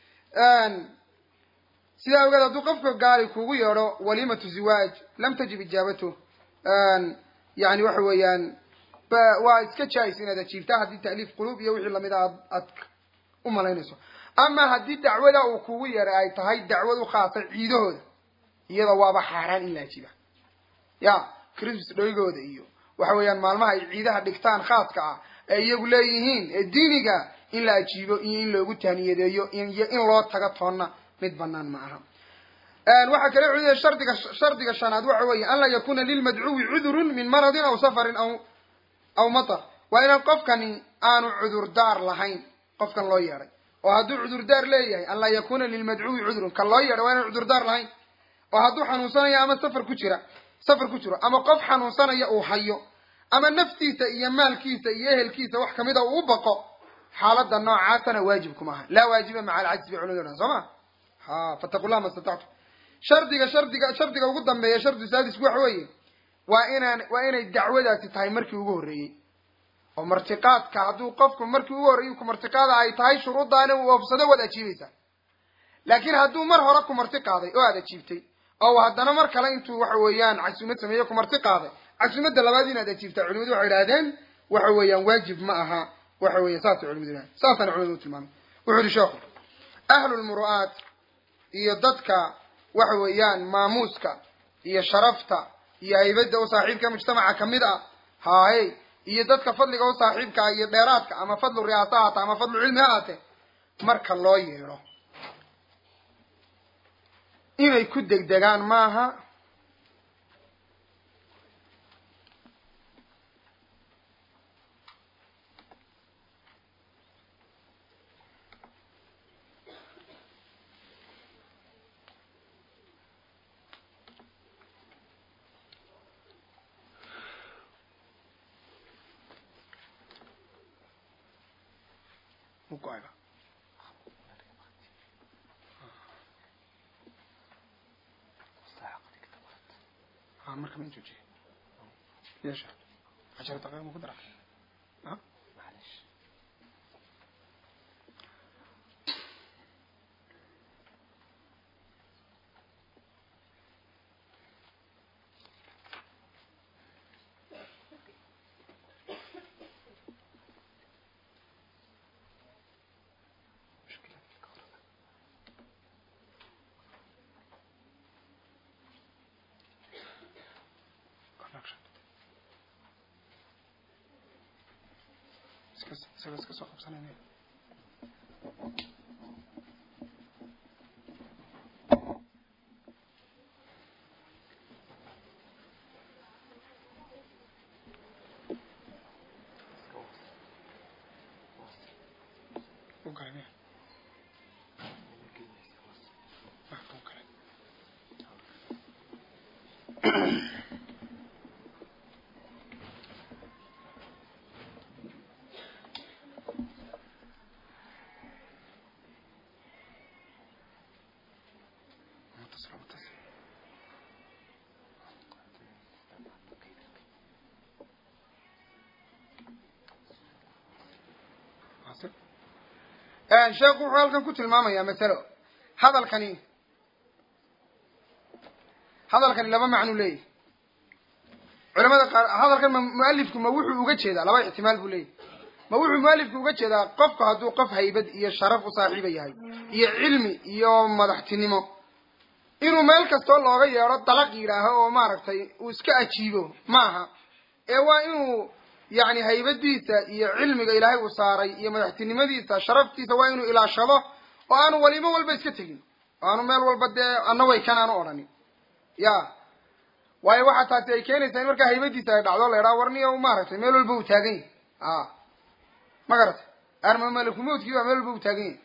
sidaa ogeed hadduu qofka gaali kugu yeedho walimatu ziwaaj lam tajib ijaabatu yani waxa weeyaan waa iska jaa-is inaad ajiibtaa haddii ta'liif quluub iyo wixii lamid a aad aad u malaynayso ama haddii dacwada uu kugu yeeray ay tahay dacwad u khaasay ciidahooda iyada waaba xaaraan in la ajiiba ya christmas dhoygooda iyo waxa weeyaan maalmaha ay ciidaha dhigtaan khaaska ah ee iyagu leeyihiin ee diiniga in la ajiibo iyo in loogu taaniyadeeyo iyo in loo tago toonna mid banaan ma aha waxaa kale culiya shardiga shardiga shanaad waxa weeye an laa yakuna lilmadcuwi cudurun min maradin aw safarin aw aw matar waa inaan qofkani aanu cudurdaar lahayn qofkan loo yeedhay oo hadduu cudurdaar leeyahay an laa yakuna lilmadcuwi cudurun kan loo yeedhay waa inaan cudurdaar lahayn oo hadduu xanuunsanayo ama safar ku jira safar ku jiro ama qof xanuunsanaya uu hayo ama naftiisa iyo maalkiisa iyo ehelkiisa wax kamida uu u baqo xaalada noocaasana waajib kuma aha laa waajiba maca alcajzi bay culimadu dhan soo ma ha fataqu llah ma statactu shardiga shardiga shardiga ugu dambeeya shardi saadisku waxa weeye waa inaan waa inay dacwadaasi tahay markii ugu horreeyey oo martiqaadka hadduu qofku markii ugu horreeyey ku martiqaada ay tahay shuruuddaana uu oofsado waad ajiibaysaa laakiin hadduu mar hore ku marti qaaday oo aad ajiibtay oo haddana mar kale intuu waxa weeyaan casuumad sameeye ku marti qaaday casuumadda labaad inaad ajiibtaa culimadu waxay idhahdeen waxa weeyaan waajib ma aha waxa weeya saasay culimadu idhahdeen saasana culimadu tilmaamay wuxuu yihi sheekhu ahlulmuru'aat iyo dadka waxa weeyaan maamuuska iyo sharafta iyo haybadda u saaxiibka mujtamaca kamid ah haaye iyo dadka fadliga u saaxiibkaa iyo dheeraadka ama fadlu riyaasa haata ama fadlu cilmi ha haate marka loo yeedho inay ku degdegaan maaha u go-ayba ها marka ma joojiye yeesha cashar daqiiqa ma ku dara ha معلش مشكلة في الكهرباء connection iska isaga iska soo qabsanayna u galay miya ah u galay متصل متصل حاصل sheekhu wuxuu halkan ku tilmaamayaa masalo hadalkani hadalkani laba macnu leeyahy culamada qaar hadalkan ma mualifku ma wuxuu uga jeedaa laba ixtimaal buu leeyahy ma wuxuu mualifku uga jeedaa qofku hadduu qof haybad iyo sharaf u saaxiiba yahay iyo cilmi iyo madaxtinimo inuu meel kastoo looga yeedho dalaq yidhaaho oo maaragtay uu iska ajiibo ma aha ee waa inuu yacni haybadiisa iyo cilmiga ilaahay uu saaray iyo madaxtinimadiisa sharaftiisa waa inuu ilaashado oo aanu walimo walba iska tegin oo aanu meel walba dee anna way kan aanu odhanin ya waayo waxaa taasi ay keenaysaa in markaa haybadiisa ay dhacdo la idhaha warniyo maaragtay meel walba uu taagan yahy a ma garatay arma malakumowdkii baa meel walba uu taagan yahy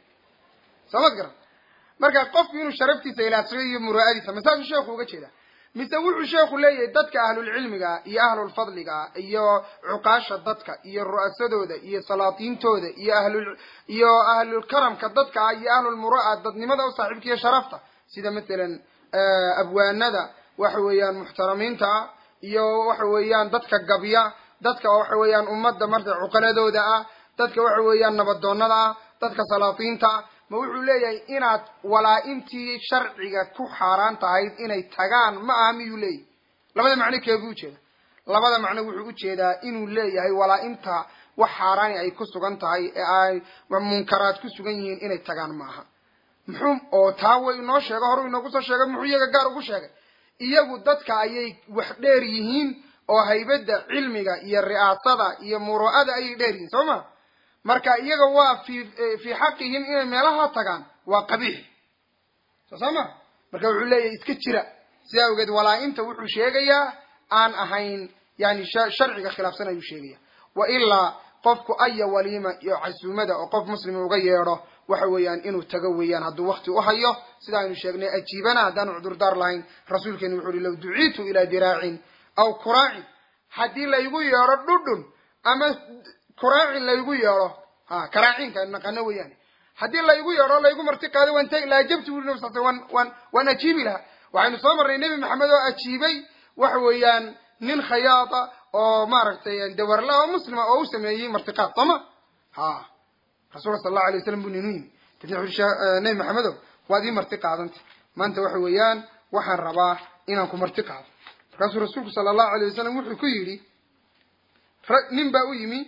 soo mad garan marka qofku inuu sharaftiisa ilaashado iyo muraa'adiisa masaasuu sheekhu uga jeedaa mise wuxuu sheekhu leeyahay dadka ahlulcilmiga iyo ahlulfadliga iyo cuqaasha dadka iyo ru'asadooda iyo salaatiintooda iyo ahlul iyo ahlulkaramka dadka iyo ahlulmuraa dadnimada u saaxiibka iyo sharafta sida masalan abwaanada waxa weeyaan muxtaramiinta iyo waxa weeyaan dadka gabya dadka waxa weeyaan ummadda marka cuqaladooda ah dadka waxa weeyaan nabadoonnada ah dadka salaatiinta ma wuxuu leeyahay inaad walaa-intii sharciga ku xaaraan tahayd inay tagaan ma aha miyuu leeyahy labada macno keebuu ujeeda labada macno wuxuu ujeedaa inuu leeyahay walaa-inta wax xaaraani ay ku sugan tahay ee ay munkaraad ku sugan yihiin inay tagaan ma aha muxuu oo taa way inoo sheego horu inoogu soo sheegay muxuu iyaga gaar ugu sheegay iyagu dadka ayay wax dheer yihiin oo haybadda cilmiga iyo ri'aasada iyo muru'ada ayay dheer yihiin soo ma marka iyaga waa fi fii xaqihim inay meelaha tagaan waa qabiix soo soo ma marka wuxuu leeyahay iska jira sidaa awgeed walaa-inta wuxuu sheegayaa aan ahayn yani sharciga khilaafsan ayuu sheegaya wa ilaa qofku aya waliima iyo casuumada oo qof muslima uga yeedho waxa weeyaan inuu tago weeyaan hadduu wakti u hayo sida aynu sheegnay ajiibana haddaanu cudurdaar lahayn rasuulkeenu wuxu uhi law duciitu ilaa diraacin aw kuraacin haddii laygu yeedho dhudhun ama kuraacin laygu yeedho ha karaacinka naqano weeyaane haddii laygu yeedho laygu marti qaado waan tagi laajabtu uri nabi sal sl wan waan waan ajiibi lahaa waxaynu soo marnay nebi maxamed oo ajiibay waxa weeyaan nin khayaada oo maaragtay dawarla oo muslima oo u sameeyey martiqaad sooma ha rasuulka sal allahu alay waslam buu ninu yimi kadib wuxu nebi maxamedow waad ii marti qaadanta maanta waxa weeyaan waxaan rabaa inaan ku marti qaado markaasuu rasuulku sala allahu alayh wasalam wuxuu ku yidhi nin baa u yimi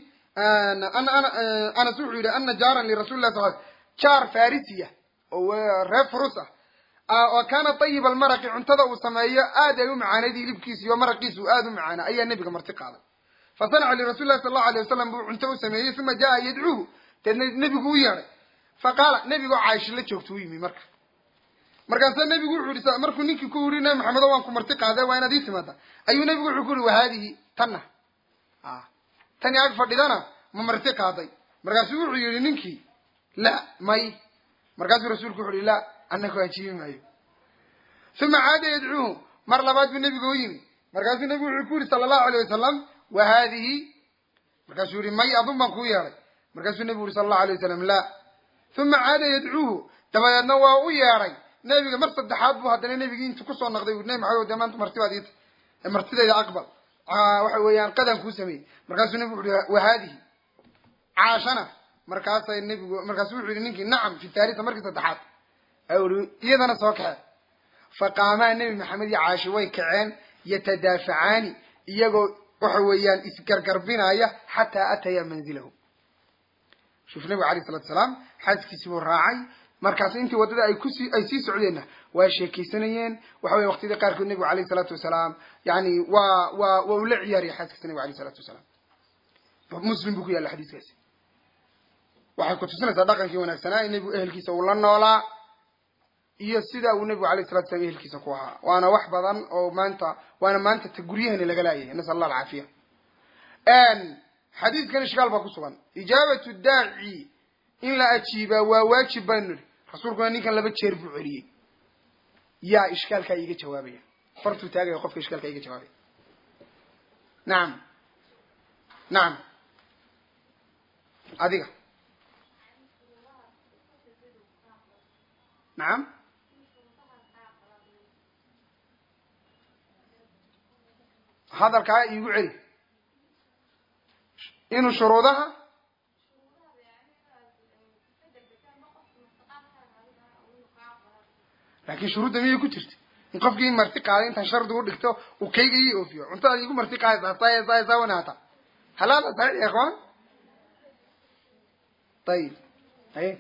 anas wuxuu yidhi ana jaaran lirasuli lah sal jaar farisiya oo reer furus ah oo kaana tayiba almaraqi cuntada uu sameeyo aad ay u macaanayd hilibkiisa iyo maraqiisu aad u macaana ayaa nebiga marti qaaday fa sanaca lirasuli lahi sal allahu alay wasalam buu cunto u sameeyey uma jaa yadcuuhu deedna nebigu u yeedhay fa qaala nebigoo caaisha la joogta u yimi marka markaasa nebigu wuxuu yihi markuu ninkii ku yidhi nabi maxamedo waan ku marti qaaday waa inaad ii timaada ayuu nebigu wuxuu ku yihi wahaadihi tanna tani ag fadhidana ma marti qaaday markaasuu wuxuu yihi ninkii la may markaasuu rasuulku wuxu uhi la annaku ajiibi maayo uma caada yadcuuhu mar labaad buu nebigu u yimi markaasuu nebigu wuxuu ku yihi sala allahu alayh wasalam wa haadihi markaasuu yihi may adun baan kuu yeedhay markaasuu nebigu uri sala allahu alay wasalam laa uma caada yadcuuhu dabadeedna waa u yeedhay nebiga mar saddexaad buu haddana nebigii intu kusoo naqday ui nebi maxamed de maanta martibaad iita martidayda aqbal waxa weeyaan qadan kuu sameeyey markaasuu nebigu uhi wa haadihi caashana markaasay nebigu markaasu wuxuu yihi ninkii nacam fi taalita markii saddexaad ui iyadana soo kaxee faqaamaa nebi maxamed iyo caashi way kaceen yatadaafacaani iyagoo waxa weeyaan isgargarbinaya xataa ataya manzilahu shuf nebigu alayh salatu salaam xaaskiisi buu raacay markaas intii waddada ay kusii ay sii socdeenna waa sheekaysanayeen waxa weye waqtiyadii qaarkood nebigu alayh salaatu wasalaam yani waa waa waa ula ciyaaraya xaaskiisa nebigu alayh salatu wasalaam muslim buu ku yaalla xadiiskaasi waxay kutusinaysaa dhaqankii wanaagsanaa in nebigu ehelkiisa uu la noolaa iyo sida uu nebigu alayh salatu salam ehelkiisa ku ahaa waana wax badan oo maanta waana maanta ta guryahani laga laayahay nasal allah alcaafiya xadiiskan ishkaal baa ku sugan ijaabatu daaci in la ajiibaa waa waajib baynu nidhi rasuulkuna ninkan laba jeer buu celiyey yaa ishkaalkaa iiga jawaabaya fartuu taagaya qofka ishkaalkaa iiga jawaabaya nacam nacam adiga nacam hadalkaa iigu celi inuu shuruudaha laakin shuruudda miyay ku jirta in qofkii marti qaaday intaan shardi u dhigto uu kayga ii oofiyo cuntada igu marti qaadaysaa saa saa saa wanaata halaala saxiix ya ikhwaan ayib aye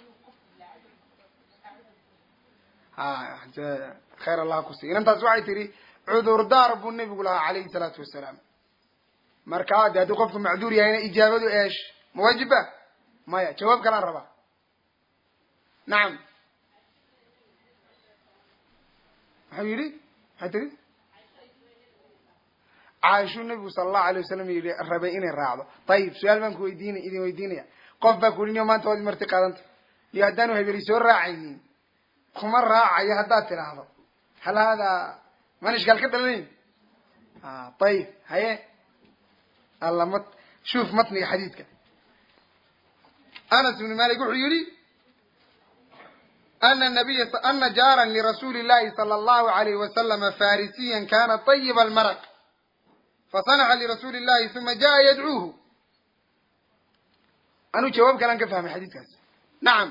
ha khayr allah kusi inantaas waxay tihi cudurdaar buu nebigu lahaa calayhi salaatu wasalaam marka de haddii qofku macduur yahayna ijaabadu eesh ma waajiba maya jawaab kalaan rabaa nacam maxau yidhi maxay tiri caaishuu nebigu sala allahu alay wasalam yidhi rabay inay raacdo ayib su-aal baan ku weydiinay idin weydiinaya qof baa ku yidhi niyo maanta waad marti qaadanta iyo haddaanu hebeli soo raacaynin kuma raacayo haddaad tidhaahdo hal haadaa maan ishkaal ka dhalanayn ayib haye alla mat shuf matniga xadiidka anas ibnu malik wuxuu yihi ana nabiya ana jaaran lirasuuli llahi sala allahu alayhi wasalama farisiyan kana طayiba almaraq fasanaxa lirasuuli llahi uma jaa yadcuuhu anuu jawaab kalaan ka fahmay xadiidkaas nacam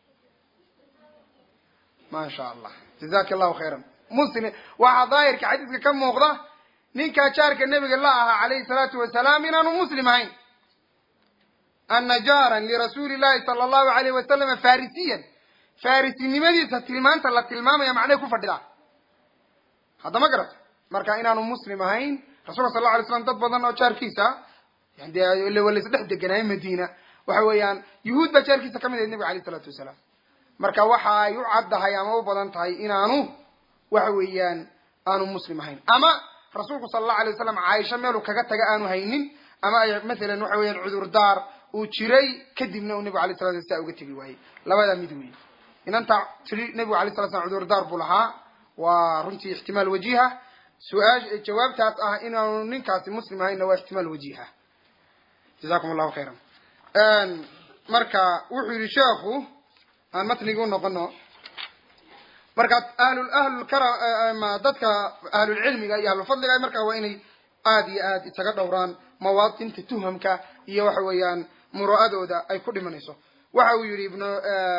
ma sha allah jazaka allahu khayra muslim waxaa daahirka xadiiska ka muuqda ninkaa jaarka nebiga la ahaa calayhi salaatu wasalaam inaanu muslim ahayn ana jaaran lirasuuli llahi sala allahu alayh wasalama farisiyan farisinimadiisa tilmaanta la tilmaamaya macnay ku fadhidaa hadda ma garata marka inaanu muslim ahayn rasulka sal la alay slam dad badan oo jaarkiisa de wa laisdhex deganaayo madiina waxa weeyaan yuhuud baa jaarkiisa kamid ahayd nebiga alayh isalaatu wasalaam marka waxa ay u caddahay ama u badan tahay inaanu waxa weeyaan aanu muslim ahayn ama rasuulku sala allahu alay wasalam caaisha meeluu kaga taga aanu haynin ama ay mathalan waxa weeyaan cudurdaar uu jiray kadibna uu nebigu alay sala slam saa uga tegi waayey labadaa mid weeye inanta tiri nebigu alay sala slam cudurdaar buu lahaa waa runtii ixtimaal wajiha su-aash jawaabtaas ah inaanu ninkaasi muslim ahaynna waa ixtimaal wajiha jazakum allahu khayran marka wuxuu yihi sheekhu aan matnigi u noqono marka ahlul ahlulkarama dadka ahlulcilmiga iyo ahlulfadliga marka waa inay aada iyo aad isaga dhowraan mawaadinta tuhamka iyo waxa weeyaan mura'adooda ay ku dhimanayso waxa uu yihi ibn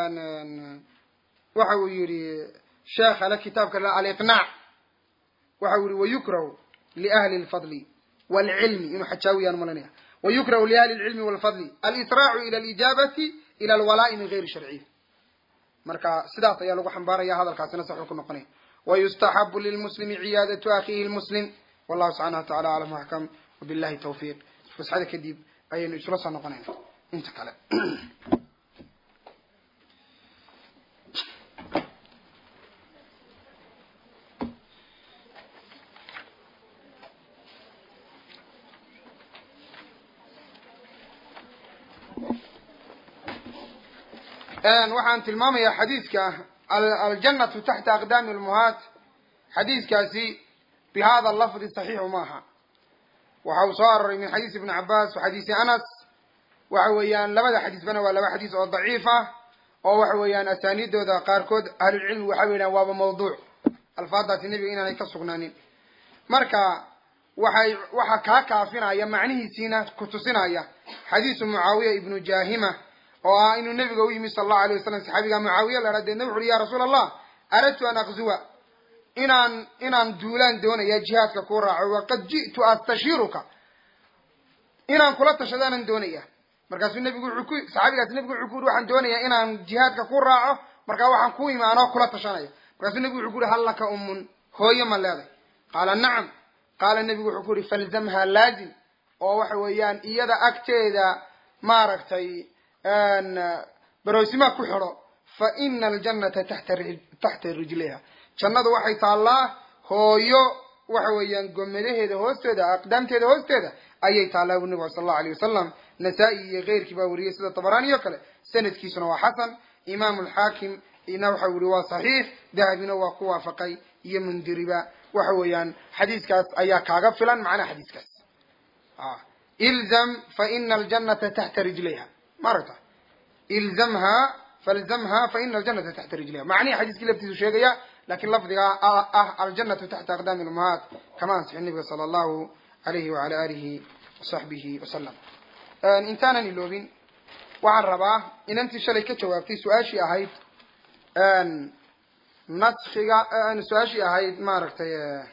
waxa uu yihi sheekh ale kitaabka aliqnaac waxa uu yihi wayukrahu liahli lfadli waalcilmi inuu xajaawiyaan malanaya wayukrahu liahli lcilmi walfadli alisraacu ila alijaabati ila alwalaa'i min gayri sharciy marka sidaas ayaa lagu xambaaraya hadalkaasina saxuu ku noqonaya wayustaxabu lilmuslimi ciyaadatu akhiihi lmuslim wallahu subxaana wa tacala aclam axkam wabillahi tawfiiq fasxada kadib ayaynu isla soo noqonayna inta kale waxaan tilmaamayaa xadiidka aljannatu taxta aqdaami lmuhaat xadiidkaasi bi hada lafdi saxiixu maaha waxa uu soo aroray min xadiisi ibni cabas wa xadiisi anas waxa weeyaan labada xadiisbana waa laba xadiis oo daciif ah oo waxa weeyaan asaaniidooda qaarkood ahlulcilmi waxay yidhahan waaba mawduuc alfaadaasi nebiga inaanay ka sugnaanin marka waxay waxaa kaa kaafinaya macnihiisiina kutusinaya xadiisu mucaawiya ibnu jahima oo ah inuu nebiga u yimi sala allahu alayh wasalam saxaabiga mucaawiya la deedna wuxu uhi ya rasuula allah aradtu an aqzuwa inaan inaan duulaan doonaya jihaadka kuu raaco waqad ji'tu astashiiruka inaan kula tashadaanan doonaya markaasuu nebigu wuxuu ku saxaabigaasi nebigu wuxuu ku yuri waxaan doonayaa inaan jihaadka ku raaco markaa waxaan ku imi anoo kula tashanaya markaasuu nebigu wuxuu ku yuri hal laka ummun hooyo ma leeday qaala nacam qaala nebigu wuxuu ku yuri falzamha laazim oo waxa weeyaan iyada agteeda maaragtay baroosima ku xidho fa ina aljannata taxta taxta rijliha jannadu waxay taallaa hooyo waxa weeyaan gomadaheeda hoosteeda aqdaamteeda hoosteeda ayay taallaa bu nebigu sal allahu alayh wasalam nasaa-i iyo keyrkii baa weriyey sida tabarani o kale sanadkiisuna waa xasan imaamu alxaakim ina waxa wuri waa saxiix dahabina waa ku waafaqay iyo mundiriba waxa weeyaan xadiiskaas ayaa kaaga filan macnaha xadiiskaas ilzam fa ina aljannata taxta rijlayha maaragta ilzamha falzamha fa ina aljanata taxta rijliha macnihi xadiiskii laftiisu sheegaya lakin lafdiga ah aljanatu taxta aqdaami lumahaat kama ansixin nabiga sala allahu alayhi wala alihi wasaxbihi wasalam intaanan iloobin waxaan rabaa inantii shalay ka jawaabtay su-aashii ahayd naskiga su-aashii ahayd maaragtay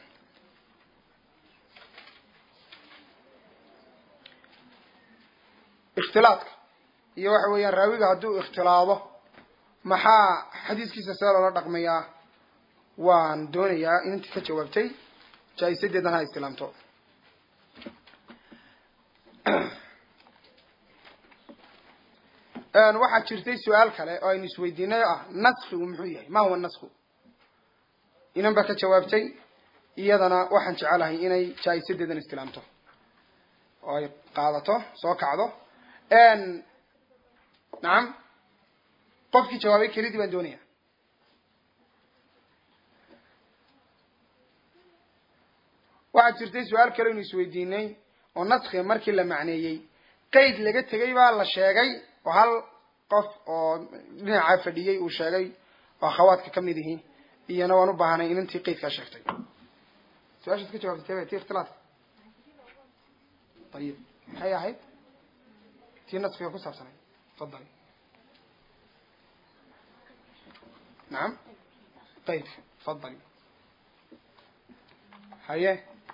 ikhtilaadka iyo waxa weeyaan raawiga hadduu ikhtilaado maxaa xadiiskiisa see loola dhaqmayaa waan doonayaa inantii ka jawaabtay jaa-isadeedan ha istilaamto waxaa jirtay su-aal kale oo aynu isweydiinay oo ah naskigu muxuu yahay ma huwa nasku inan baa ka jawaabtay iyadana waxaan jecelahay inay jaa-isadeedan istilaamto oo ay qaadato soo kacdo nacam qofkii jawaabay kelidii baan doonaya waxaa jirtay su-aal kale aynu isweydiinay oo naskiga markii la macneeyey qeyd laga tegay baa la sheegay oo hal qof oo dhinacaa fadhiyey uu sheegay oo akhawaadka ka mid ihi iyana waan u baahanay inantii qeydkaa sheegtay su-aashaad ka jawaabtay ti ikhtilaadka ayib maxay ahayd tii naskiga ku saabsanay fadali nacam qeydka fadali haye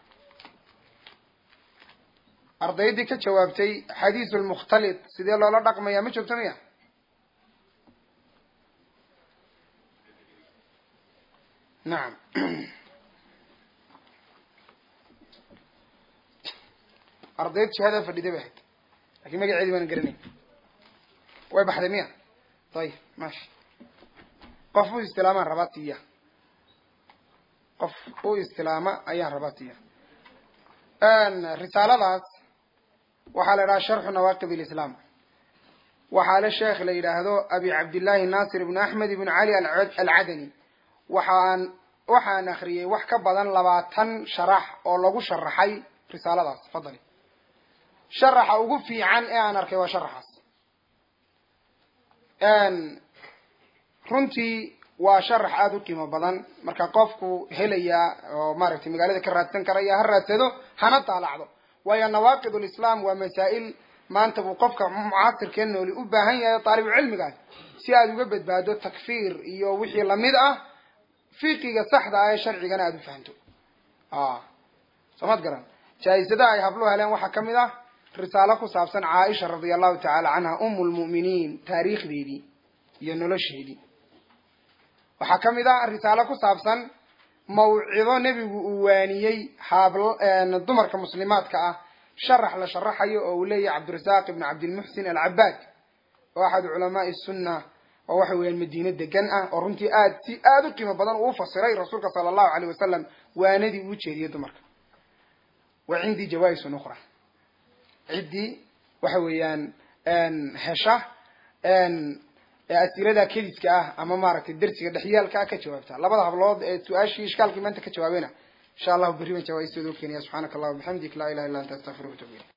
ardaydii ka jawaabtay xadiisu lmukhtalit sidee loola dhaqmaya ma joogto miya nacam ardayd jihada fadhiday bay ahayd lakin magaceedii baan garanay way baxday miya ayib maasha qof u istilaamaan rabaa tiya qof u istilaama ayaan rabaa tiya risaaladaas waxaa la idhaha sharxu nawaaqib ilislaam waxaa le sheekh la yidhaahdo abi cabdillahi nasir ibnu axmed ibnu cali alcadani waxaan waxaan akriyey wax ka badan labaatan sharax oo lagu sharaxay risaaladaas fadali sharaxa ugu fiican ee aan arkay waa sharaxaas runtii waa sharax aada u qiimo badan marka qofku helaya oo maaragtay magaalada ka raadsan karaya ha raadsado hana daalacdo waayo nawaaqid ulislaam waa masaa'il maanta buu qofka mucaasirkee nooli u baahan yahay taalibu cilmigaas si aada uga badbaado takfiir iyo wixii lamid ah fiqiga saxda ah ee sharcigana aada u fahanto soomad garan jaa-isadaha ay hablu heleen waxaa kamid ah risaalo ku saabsan caaisha radia allahu tacaala canha umu lmu'miniin taariikhdeedii iyo nolosheedii waxaa ka mid ah risaalo ku saabsan mawcido nebigu uu waaniyey haabl dumarka muslimaadka ah sharax la sharaxayo oo uu leeyahay cabdirasaaq ibn cabdilmuxsin alcabaad oo axad culamaai sunna oo waxa weeyaan madiine degan ah oo runtii aad si aada u qiimo badan uu ufasiray rasuulka sala allahu aleyh wasalam waanadii uu jeediyey dumarka wa cindii jawaisun ukhra ciddii waxa weeyaan hesha asilada kediska ah ama maaragtay dersiga dhexyaalka ah ka jawaabta labada hablood ee su-aashii ishkaalkii maanta ka jawaabeyna insha allahu berri baan jawaaistooda u keenaya subxaanaka allahuma bixamdik laa ilaha illa anta astaqfiruka watubu ilayk